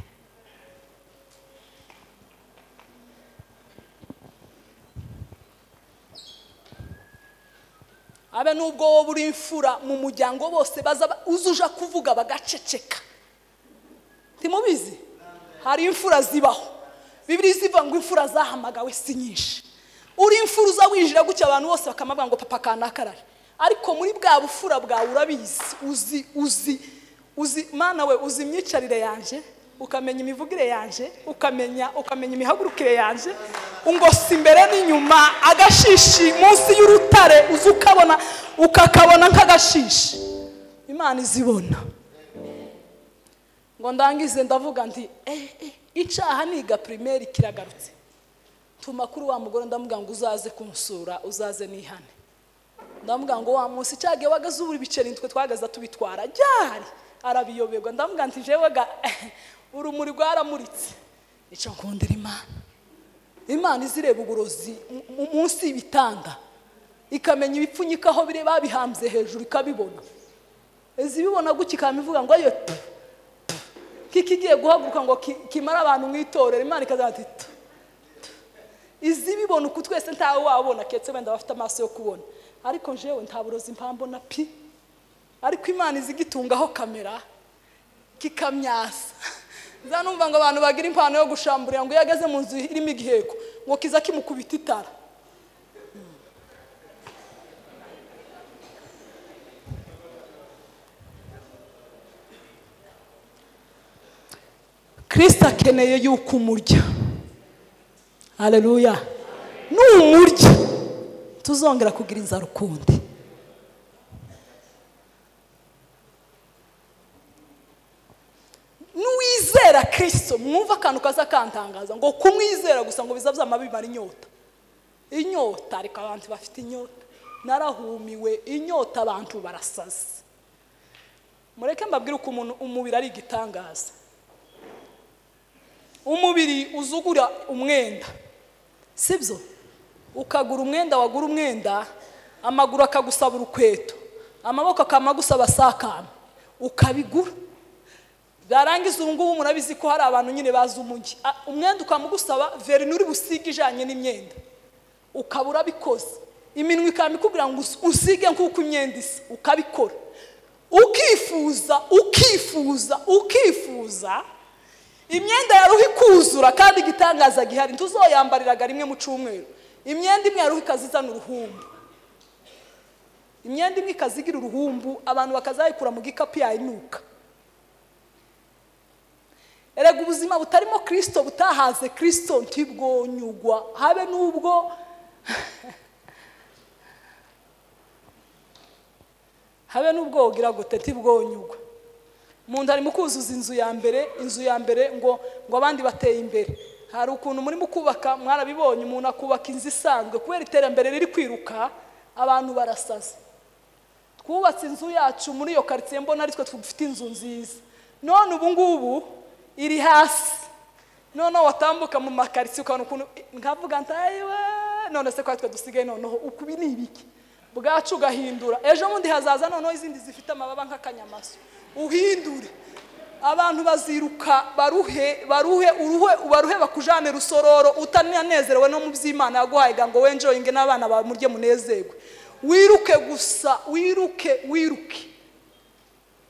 habe n'ubwo wowe uri imfura mu muryango bose uzuja kuvuga bagaceceka ntimubizi hari imfura zibaho bibiri zivuga ngo imfura zahamagawe si nyinshi uri imfura uza winjira gutya abantu bose bakamubwira ngo papa kanakarare ariko muri bwa bufura bwawe urabizi uzi uzi uzi mwana we uzi imyicarire yanjye ukamenya imivugire yanjye ukamenya ukamenya imihagurukire yanjye ngo si imbere n'inyuma agashishi munsi y'urutare uzi ukabona ukakabona nk'agashishi imana izibona ngo ndangize ndavuga ndi icyaha niga pirimeri kiragarutse tuma kuri wa mugore ndamuga ngo uzaze kunsura uzaze nihane ndamuga ngo wa munsi cyagiye wagaze ubura ibiceri nitwe twagaza tubitwara ryari arabiyoberwa ndamuga nti jewe ga urumuri rwaramuritse icyo nkundira imana imana izireba uburozi munsi y'ibitanda ikamenya ibipfunyika aho bire babihambye hejuru ikabibona izibibona gutya ikaba ivuga ngo ayo kikigiye guhaguruka ngo kimare abantu mu itorero imana ikazaza iti izibibona uku twese ntawe wabona keretse wenda bafite amaso yo kubona ariko njewe nta burozi mpambona pi ariko imana izigitungaho kamera kikamyasa nza numva ngo abantu bagira impano yo gushamburira ngo iyo ageze mu nzu irimo igiheko ngo kiza kimukubita itara kirisita akeneye yuko umurya hareruya n'umurya tuzongera kugira inzara ukundi n'uwizera kirisito mwumva akantu kaza kantangaza ngo kumwizera gusa ngo biza bimara inyota inyota ariko abantu bafite inyota narahumiwe inyota abantu barasaze mureke mbabwire uko umuntu umubiri ari igitangaza umubiri uzugura umwenda sibyo ukagura umwenda wagura umwenda amaguru akagusaba urukweto amaboko akamagusaba sakame ukabigura byarangiza ubu ngubu murabizi ko hari abantu nyine bazi umujyi Ah, umwenda ukamugusaba verine uri busige ijyanye n'imyenda ukaba urabikoze iminwa ikaba ikubwira ngo us- usige nk'uko imyenda isa ukabikora ukifuza ukifuza ukifuza imyenda ya ruhu ikuzura kandi igitangaza gihari ntuzoyambariraga rimwe mu cyumweru imyenda imwe ya ruhu ikazizana uruhumbu imyenda imwe ikazigira uruhumbu abantu bakazayikura mu gikapu yayinuka erega ubuzima butarimo kirisito butahaze kirisito ntibwonyugwa habe n'ubwo habe n'ubwo wogira gute ntibwonyugwa umuntu arimo kuzuza inzu ya mbere inzu ya mbere ngo ngo abandi bateye imbere hari ukuntu murimo kubaka mwarabibonye umuntu akubaka inzu isanzwe kubera iterambere riri kwiruka abantu barasaza twubatse inzu yacu muri iyo karitsiye mbona ari twe dufite inzu nziza none ubu ngubu iri hasi noneho watambuka mu makaritsiye ukabona ukuntu nkavuga ntayiwe none se ko ari twe dusigaye noneho ukubi ni ibiki bwacu ugahindura ejo bundi hazaza noneho izindi zifite amababa nk'akanyamasyo uhindure abantu baziruka baruhe baruhe uruhe baruhe bakujane rusororo utananezerewe no mu by'imana yaguhaye ga ngo wenjoyinge n'abana bawe murye munezerwe wiruke gusa wiruke wiruke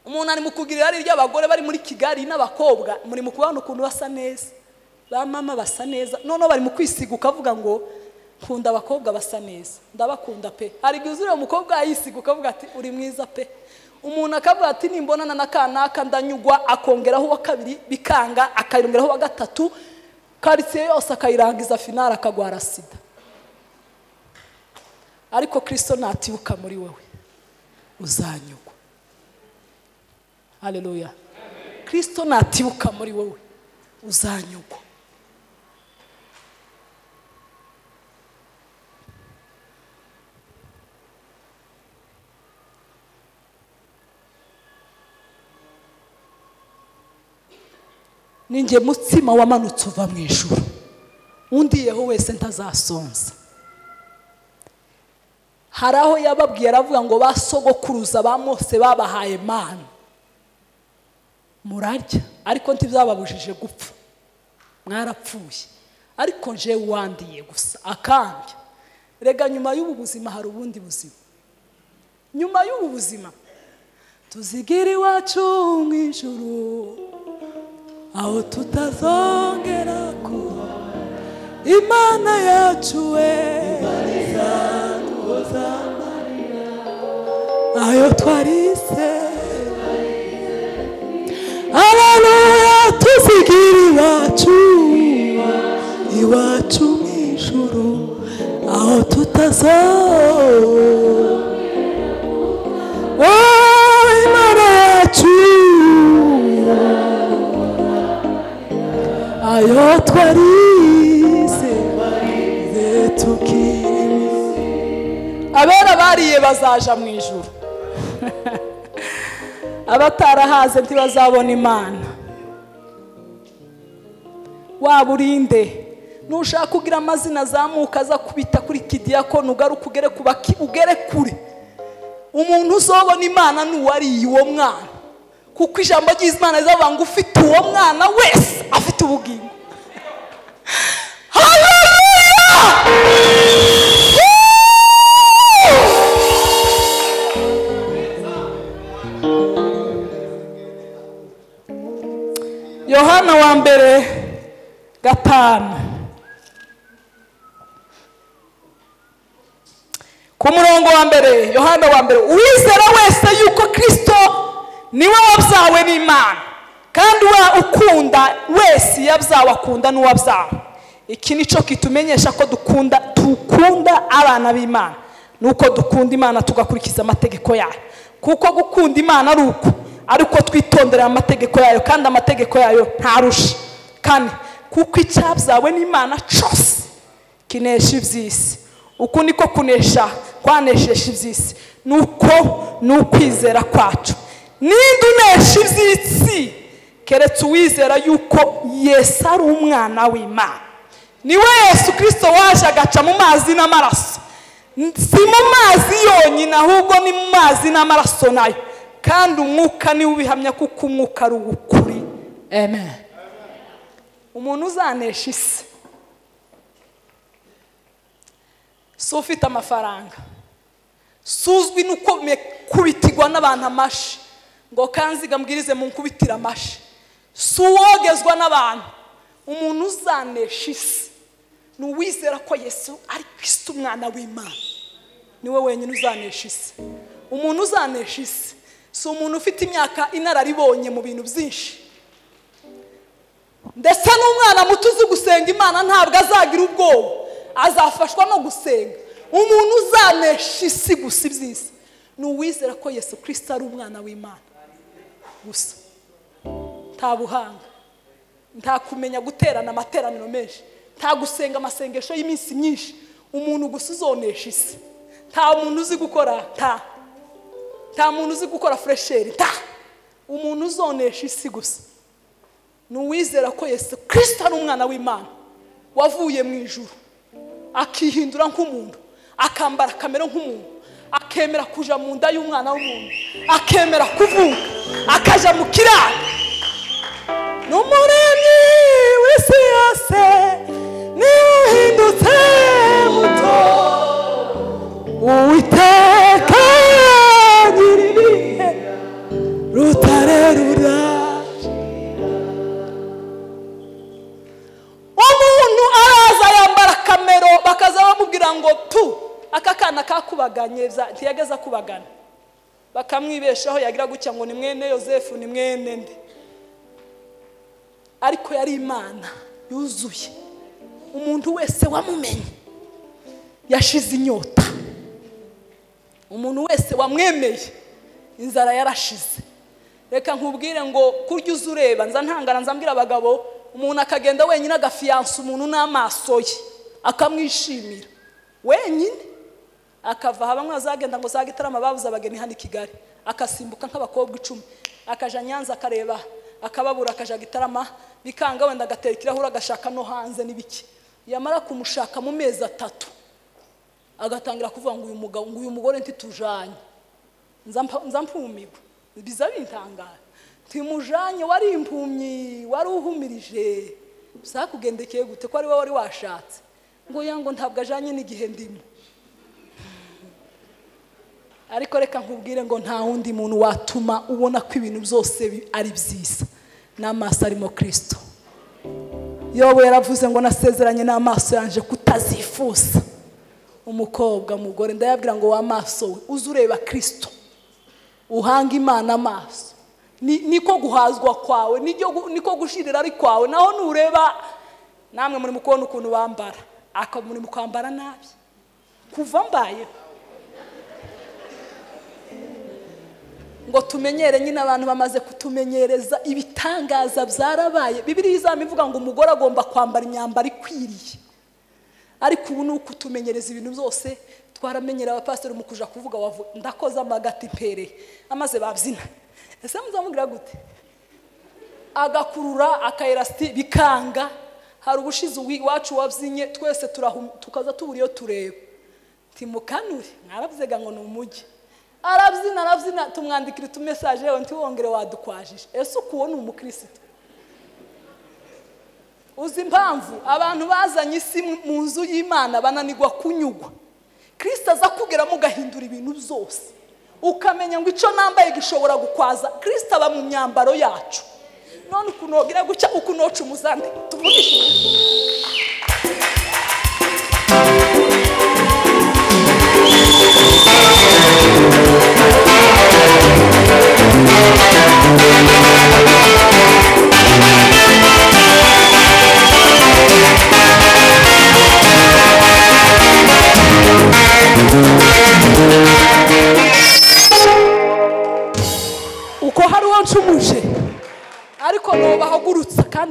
umuntu ari mu kugira irari ry'abagore bari muri kigali n'abakobwa muri mu kubona ukuntu basa neza ba mama basa neza noneho bari mu kwisiga ukavuga ngo nkunda abakobwa basa neza ndabakunda pe hari igihe uzuriye umukobwa yisiga ukavuga ati uri mwiza pe umuntu akavuga ati nimbonana na kanaka ndanyugwa akongeraho uwa kabiri bikanga akayongeraho uwa gatatu karitsiye yose akayirangiza finari akagwara sida ariko kirisito natibuka muri wowe uzanyugwa haleluya kirisito natibuka muri wowe uzanyugwa ninjye mutsima wamanutse uva mu ijuru undi yeho wese ntazasonza hari aho yababwiye aravuga ngo ba sogokuruza ba mose babahaye manu murarya ariko ntibyababujije gupfa mwarapfuye ariko nje wandiye gusa akambya rega nyuma y'ubu buzima hari ubundi buzima nyuma y'ubu buzima tuzigira iwacu mu ijuru aho tutazongera kuba imana yacu we ayo twarise aleluya tuzigira iwacu iwacu mu ijuru aho tutazongera Oh, imana yacu ayo twarize tukiriwe abera bariye bazaja mu ijuru abatarahaze ntibazabona imana waba urinde nushaka kugira amazina azamuka aza kubita kuri kidiyakoni ugaruka ugere ku baki- ugere kure umuntu uzobona imana ni uwariye uwo mwana kuko ijambo ry'imana rizavuga ngo ufite uwo mwana wese afite ubugingo haleluya ku murongo wa mbere yohana wa mbere uwizera wese yuko kirisito niwe wabyawe n'imana kandi uwa ukunda wese yabyawe akunda n'uwabyawe iki ni cyo kitumenyesha ko dukunda dukunda abana b'imana ni uko dukunda imana tugakurikiza amategeko yayo kuko gukunda imana ari uko ari uko twitondera amategeko yayo kandi amategeko yayo ntarusha kane kuko icyabyawe n'imana cyose kinesha iby'isi uku niko kunesha kwanesheje iby'isi ni uko ni ukwizera kwacu ninde unesha iby'isi keretse uwizera yuko yesu ari umwana w'imana niwe yesu kirisito waje agaca mu mazi n'amaraso si mu mazi yonyine ahubwo ni mu mazi n'amaraso nayo kandi umwuka niwe ubihamya kuko umwuka ari uw'ukuri amen umuntu uzanesha isi si ufite amafaranga si uzwi n'uko kubitirwa n'abantu amashi ngo kanziga mbwirize mu nkubitira amashi si uwogezwa n'abantu umuntu uzanesha isi ni uwizera ko yesu ari kwisi umwana w'imana niwe wenyine uzanesha isi umuntu uzanesha isi si umuntu ufite imyaka inararibonye mu bintu byinshi ndetse n'umwana muto uzi gusenga imana ntabwo azagira ubwoba azafashwa no gusenga umuntu uzanesha isi gusa iby'isi ni uwizera ko yesu kirisita ari umwana w'imana gusa nta buhanga nta kumenya guterana amateraniro menshi nta gusenga amasengesho y'iminsi myinshi umuntu gusa uzonesha isi nta muntu uzi gukora nta nta muntu uzi gukora furesheri nta umuntu uzonesha isi gusa ni uwizera ko yesu kirisita ari umwana w'imana wavuye mu ijuru akihindura nk'umuntu akambara kamera nk'umuntu akemera kujya mu nda y'umwana w'umuntu akemera kuvuka akajya mu kiraro ni umuremyi w'isi yose niwe uhindutse muto uwiteka nyir'ibihe rutare ruraje umuntu araza yambara kamero bakaza bamubwira ngo tu aka kana kakubaganye bya- ntiyageze akubagana bakamwibeshaho yagira gutya ngo ni mwene yosefu ni mwene nde ariko yari imana yuzuye umuntu wese wamumenye yashize inyota umuntu wese wamwemeye inzara yarashize reka nkubwire ngo kurya uza ureba nza ntangana nza mbwira abagabo umuntu akagenda wenyine agafiyansa umuntu n'amaso ye akamwishimira wenyine akava haba mwazagenda ngo zaga itarama babuze abageni hano i kigali akasimbuka nk'abakobwa icumi akaja nyanza akareba akababura akaja gitarama bikanga wenda agatera ikirahure agashaka no hanze n'ibiki yamara kumushaka mu mezi atatu agatangira kuvuga ngo uyu mugabo ngo uyu mugore ntitujanye nza mpa- nza mpumirwa biza bintangara ntimujanye wari impumyi wari uhumirije byakugendekeye gute ko ari wowe wari washatse ngo ya ngo ntabwo ajanye n'igihe ndimo ariko reka nkubwire ngo nta wundi muntu watuma ubona ko ibintu byose bi- ari byiza n'amaso arimo kirisito yowe yaravuze ngo nasezeranye n'amaso yanje kutazifuza umukobwa mugore ndayabwira ngo w'amaso we uze ureba kirisito uhanga imana amaso Ni- niko guhazwa kwawe niryo gu- niko gushirira ari kwawe naho nureba namwe muri mu kubona ukuntu bambara akaba muri mu kwambara nabi kuva mbayeho ngo tumenyere nyine abantu bamaze kutumenyereza ibitangaza byarabaye bibiri izaba ivuga ngo umugore agomba kwambara imyambaro ikwiriye ariko ubu ni uko utumenyereza ibintu byose twaramenyera abapasiteri mu kuja kuvuga wavu- ndakoze amagati impereye amaze babyina ese muzamubwira gute agakurura akayelasiti bikanga hari ubushize uwi- iwacu wabyinnye twese turahu- tukaza tubura iyo tureba timukanure mwarabyega ngo ni umujyi arabyina arabyina tumwandikira utumesaje yewe ntiwongere wadukwajije ese ukuwo ni umukirisitu uzi impamvu abantu bazanye isi mu- mu nzu y'imana bananirwa kunyugwa kirisita aza kugeramo ugahindura ibintu byose ukamenya ngo icyo nambaye gishobora gukwaza kirisita aba mu myambaro yacu none ukunogera gutya ukunoca umuzande tuvugishe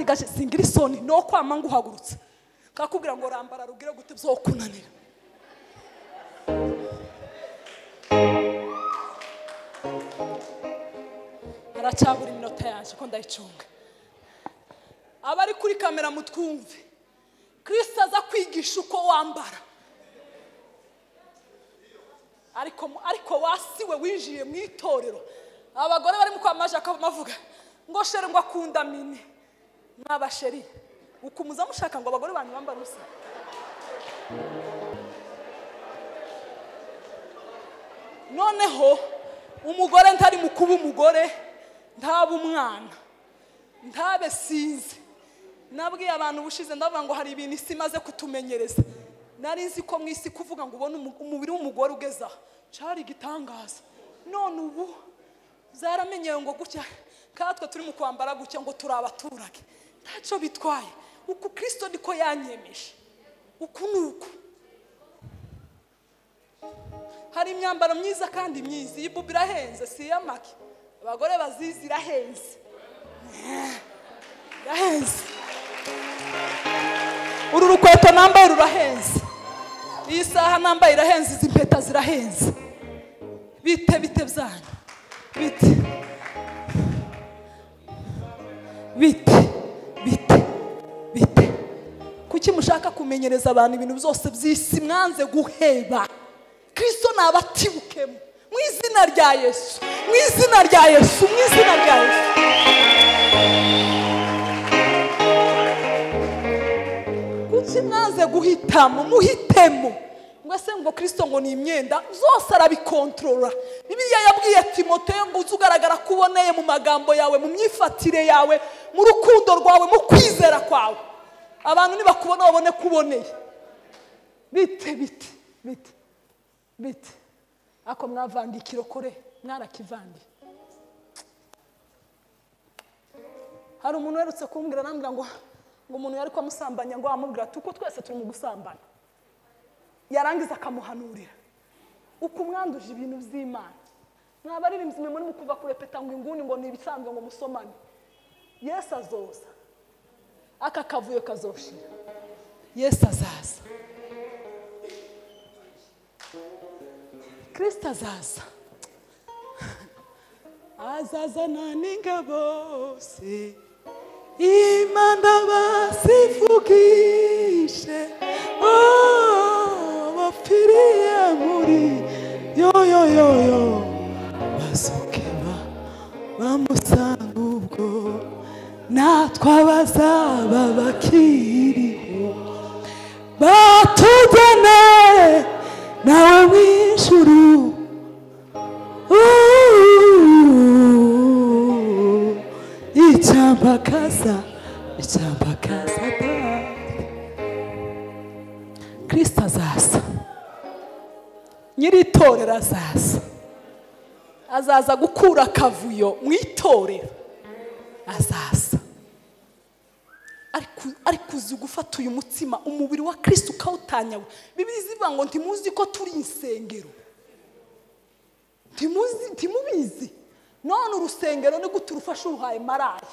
gace singira isoni ni ukwama nguhagurutse kakubwira ngo rambara rubwire gute bizokunanira aracyabura iminota yanjye ko ndayicunga abari kuri kamera mutwumve kirisita aza kwigisha uko wambara ariko ariko wasiwe winjiye mu itorero abagore barimo kwamaje akamavuga ngo shere ngo akunda mini mwabasheri ukumuza mushaka ngo abagore banyu bambara ubusa noneho umugore ntari mu kuba umugore ntaba umwana ntabe sinzi nabwiye abantu ubushize ndavuga ngo hari ibintu isi imaze kutumenyereza nari nzi ko mu isi kuvuga ngo ubone umu- umubiri w'umugore ugeze aha cyari igitangaza none ubu zaramenyewe ngo gutya katwe turi mu kwambara gutya ngo turi abaturage ntacyo bitwaye uku kirisito niko yanyemeje uku ni uku hari imyambaro myiza kandi myiza iyi bubu irahenze si iy'amaki abagore bazizi irahenze irahenze uru rukweto nambaye rurahenze iyi saha nambaye irahenze izi mpeta zirahenze bite bite byanyu bite bite bite bite kuki mushaka kumenyereza abantu ibintu byose by'isi mwanze guheba kirisito ni abatibukemo mu izina rya yesu mu izina rya yesu mu izina rya yesu kuki mwaze guhitamo muhitemo ngo se ngo kirisito ngo ni imyenda zose arabikontorora bibiliya yabwiye timoteyo ngo uze ugaragara ko uboneye mu magambo yawe mu myifatire yawe mu rukundo rwawe mu kwizera kwawe abantu nibakubona babone ko uboneye bite bite bite bite ako mwavandiye ikirokore mwarakivandiye hari umuntu uherutse kumbwira arambwira ngo ngo umuntu yari kumusambanya ngo amubwira ati uko twese turi mu gusambana yarangiza akamuhanurira uko umwanduje ibintu by'imana mwabaririmbyi mwe muri mu kuva kurepeta ngo inguni ngo ni ibisanzwe ngo musomane yesu azoza aka kavuyo kazoshira yesu azaza kirisita azaza azazana n'ingabo se imana basivugishe oh, bapfiriye muri yoyoyoyo basoke ba bamusanga ubwo natwe abazaba bakiriho batugane nawe w'ijuru Ooh, icyambakaza icyambakaza kirisita azaza nyiri itorero azaza azaza gukura akavuyo mu itorero azaza ariko- ariko uzi gufata uyu mutima umubiri wa kirisita ukawutanyawe bibiri zivuga ngo ntimuzi ko turi insengero ntimuzi ntimubizi none urusengero ni gute urufasha uruhaye maraya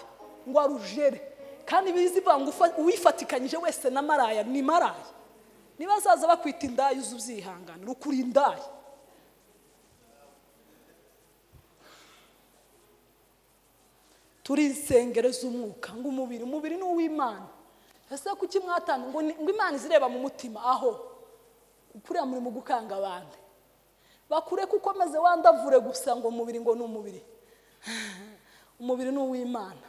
ngo arujere kandi bizi ngo ufa- uwifatikanyije wese na maraya ni maraya niba azaza bakwita indaya uze ubyihangane rukura indaya turi insengero z'umwuka ngo umubiri umubiri ni uw'imana ese kuki mwatanga ngo ni- ngo imana izireba mu mutima aho kuriya muri mu gukanga abandi bakure kuko maze wandavure gusa ngo umubiri ngo ni umubiri umubiri ni uw'imana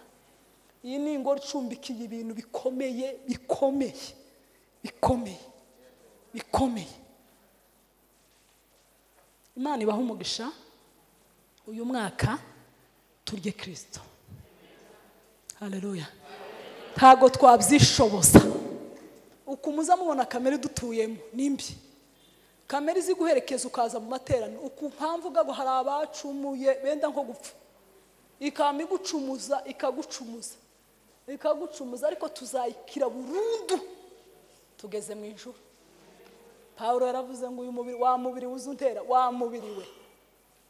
iyi ni ingoro icumbikiye ibintu bikomeye bikomeye bikomeye bikomeye imana ibaha umugisha uyu mwaka turye kirisito hareruya ntabwo twabyishoboza uku muza mubona kamere dutuyemo nimbi kamere izi guherekeza ukaza mu materaniro uku mpamvu ubwo hari abacumuye benda nko gupfa ikaba igucumuza ikagucumuza ikagucumuza ariko tuzayikira burundu tugeze mu ijoro pawulo yaravuze ngo uyu mubiri wa mubiri wuze untera wa mubiri we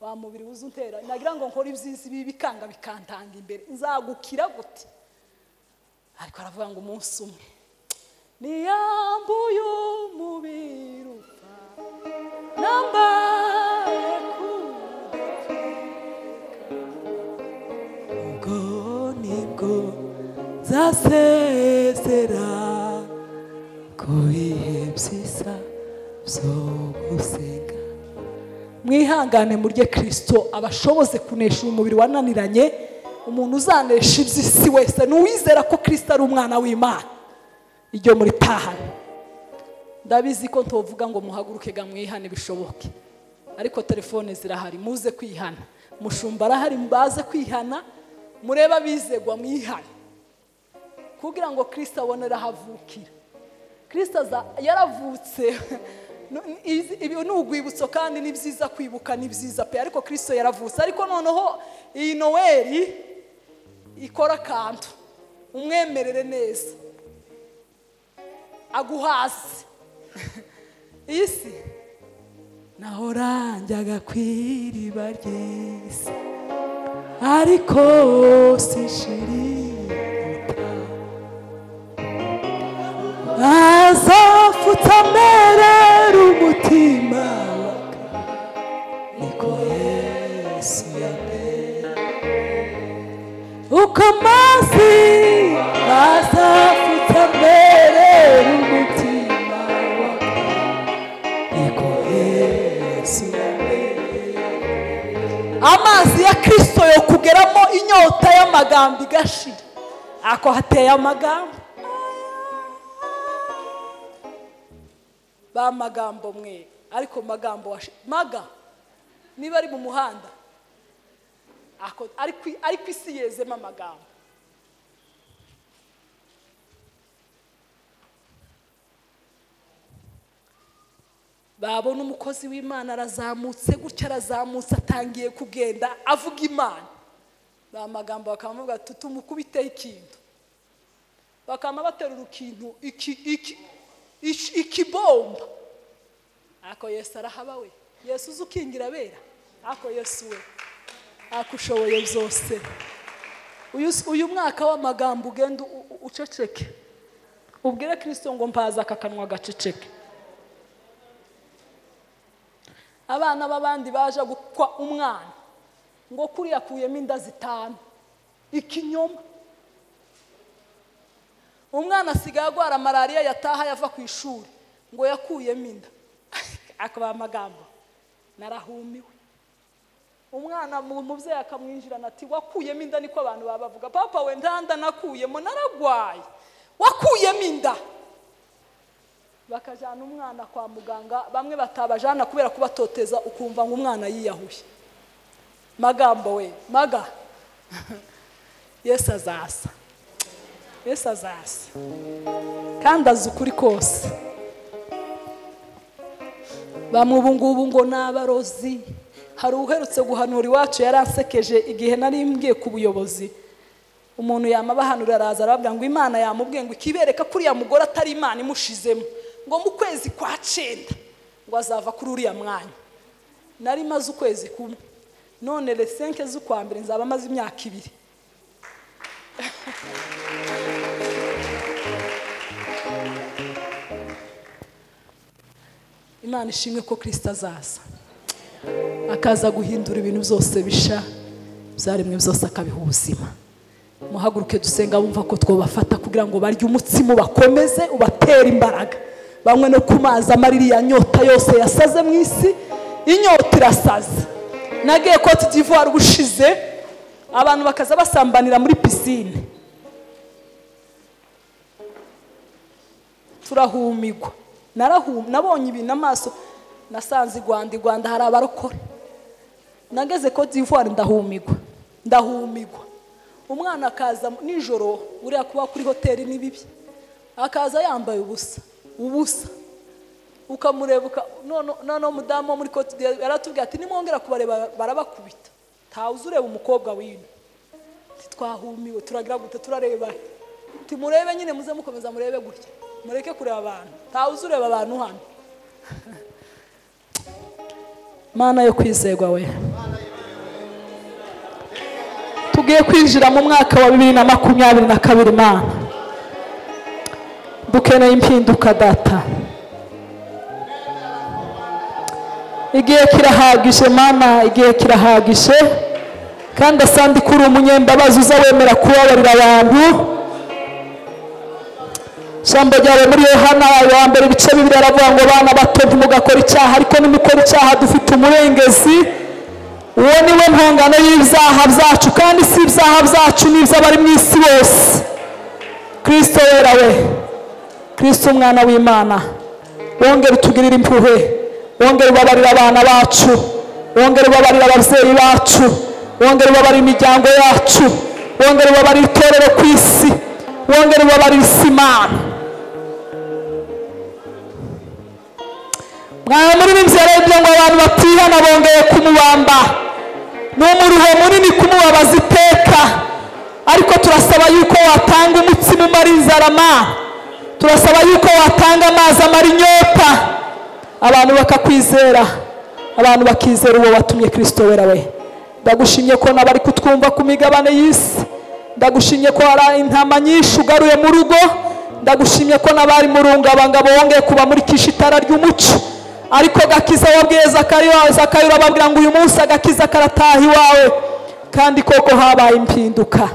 wa mubiri wuze untera nagira ngo nkore ibyiza ibi bikanga bikantanga imbere nzagukira gute ariko aravuga ngo umunsi umwe niyambuye umubiri upfa nambaye ku ubwo nibwo nzasezera ku bihe byiza byo gusenga mwihangane murye kirisito abashoboze kunesha uyu mubiri wananiranye umuntu uzanesha iby'isi wese ni uwizera ko kirisito ari umwana w'imana iryo muri tahane ndabizi ko tuvuga ngo muhaguruke ga mwihane bishoboke ariko telefone zirahari muze kwihana mushumba arahari baze kwihana murebe abizegwa mwihane kugira ngo kirisito abone aho avukira kirisito aza- yaravutse No- izi- ibi ni urwibutso kandi ni byiza kwibuka ni byiza pe ariko kirisito yaravutse ariko noneho iyi noweli ikora akantu umwemerere neza aguhasi iyi si nahorangyaga ku iriba ry'isi ariko sishiriye azapfutse amerera umutima niko yesu yamere uko amazi azapfutse amerera umutima niko yesu yamere amazi ya kirisito yo kugeramo inyota y'amagambo igashira ako hateye amagambo ba magambo mwe ariko magambo washi maga niba ari mu muhanda ako- ariko ariko isi yezemo amagambo babona umukozi w'imana arazamutse gutya arazamutse atangiye kugenda avuga imana ba magambo bakamuvuga ati tumukubiteho ikintu bakaba baterura ikintu iki iki iki- ikibomba ako yesu arahaba we yesu uzi ukingira abera ako yesu we ako ushoboye byose uyu s- uyu mwaka w'amagambo ugenda u- u- uceceke ubwire kirisito ngo mpaza aka kanwa gaceceke abana b'abandi baje gukwa umwana ngo kuriya akuyemo inda zitanu ikinyoma umwana asigaye arwara malariya yataha yava ku ishuri ngo yakuyemo inda akaba amagambo narahumiwe umwana mu- umubyeyi akamwinjirana ati wakuyemo inda niko abantu baba bavuga papa we nta nda nakuyemo naragwaye wakuyemo inda bakajyana umwana kwa muganga bamwe batabajyana kubera kubatoteza ukumva ngo umwana yiyahuye magambo we maga yesu azasa yesu azaza kandi azi ukuri kose bamwe ubu ngubu ngo ni abarozi hari uherutse guhanura iwacu yaransekeje igihe nari mbwiye ku buyobozi umuntu yamabahanurira araza arababwira ngo imana yamubwiye ngo ikibereka ko uriya mugore atari imana imushizemo ngo mu kwezi kwa cenda ngo azava kuri uriya mwanya nari maze ukwezi kumwe none lesenke z'ukwa mbere nzaba maze imyaka ibiri imana ishimwe ko kirisita azaza akaza guhindura ibintu byose bisha byaremwe byose akabiha ubuzima muhaguruke dusenga bumva ko twabafata kugira ngo barye umutsima ubakomeze ubatere imbaraga banywe no ku mazi amara iriya nyota yose yasaze mu isi inyota irasaze nagiye koti d'ivoire ubushize abantu bakaza basambanira muri pisine turahumigwa narahum nabonye ibintu amaso nasanze i rwanda i rwanda hari abarokore nageze ko d'ivoire ndahumigwa ndahumigwa umwana akaza mu- nijoro uriya kuba kuri hoteli ni bibi akaza yambaye ubusa ubusa ukamureba uka- none- noneho umudamu wo muri cote d'ivoire yaratubwiye ati nimwongera kubareba barabakubita ntawe uzi ureba umukobwa wino twahumiwe turagira gute turareba he? timurebe nyine muze mukomeza murebe gutya mureke kureba abantu ntawe uzi ureba abantu hano mana yo kwizerwa we tugiye kwinjira mu mwaka wa bibiri na makumyabiri na kabiri mana dukeneye impinduka data igihe kirahagije mama igihe kirahagije kandi asandi ko uri umunyembabazi uza wemera kubabarira abantu ijambo ryawe muri yohana wa mbere ibice bibiri aravuga ngo abana bato ntimugakora icyaha ariko nimukora icyaha dufite umurengezi uwo ni we ntungano y'ibyaha byacu kandi si ibyaha byacu ni iby'abari mu isi bose kirisito wera we kirisito umwana w'imana wongere utugirire impuhwe wongere ubabarire abana bacu wongere ubabarire ababyeyi bacu wongere ubabarire imiryango yacu wongere ubabarire itorero ku isi wongere ubabarire isi imana mwawe muri n'inzira y'ibyo ngo abantu batihana bongeye kumubamba ni umuruho munini kumubabaza iteka ariko turasaba yuko watanga umutsima umara inzara ma turasaba yuko watanga amazi amara inyota abantu bakakwizera abantu bakizera uwo watumye kirisito wera we ndagushimye ko nabari kutwumva ku migabane y'isi ndagushimye ko hari intama nyinshi ugaruye mu rugo ndagushimye ko n'abari mu rungabangabo wongeye kubamurikisha itara ry'umuco ariko gakiza wabwiye zakayo urababwira ngo uyu munsi agakiza karataha iwawe kandi koko habaye impinduka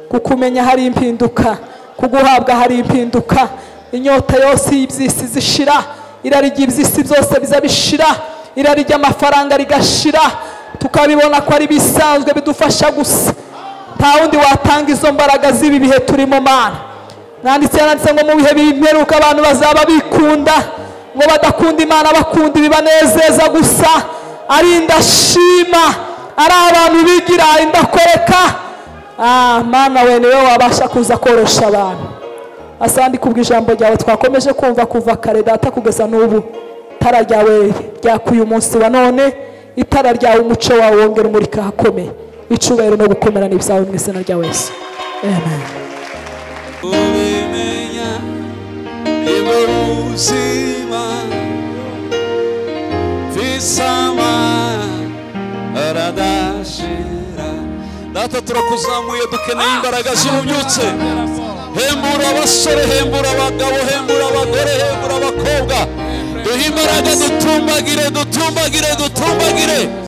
kukumenya hari impinduka kuguhabwa hari impinduka inyota yose y'ibyisi zishira irari ry'ibyisi byose biza bishira irari ry'amafaranga rigashira tukabibona ko ari bisanzwe bidufasha gusa nta wundi watanga izo mbaraga z'ibi bihe turimo mana nanditse yanditse ngo mu bihe bimperuka abantu bazaba bikunda ngo badakunda imana bakunda ibibanezeza gusa ari indashima ari abantu bigira indakoreka mana we niwe wabasha kuza korosha abantu asandi kubwa ijambo ryawe twakomeje kumva kuva kare data kugeza n'ubu itara ryawe ryaka uyu munsi wa none itara ryawe umuco wawe wongera umurika ahakomeye icyubahiro no gukomera ni ibyawe mu izina rya yesu amen ubimenya niba ubuzima visama aradashira data turakuzamuye dukeneye imbaraga zibubyutse hembura abasore hembura abagabo hembura abagore hembura abakobwa duhe imbaraga dutumbagire dutumbagire dutumbagire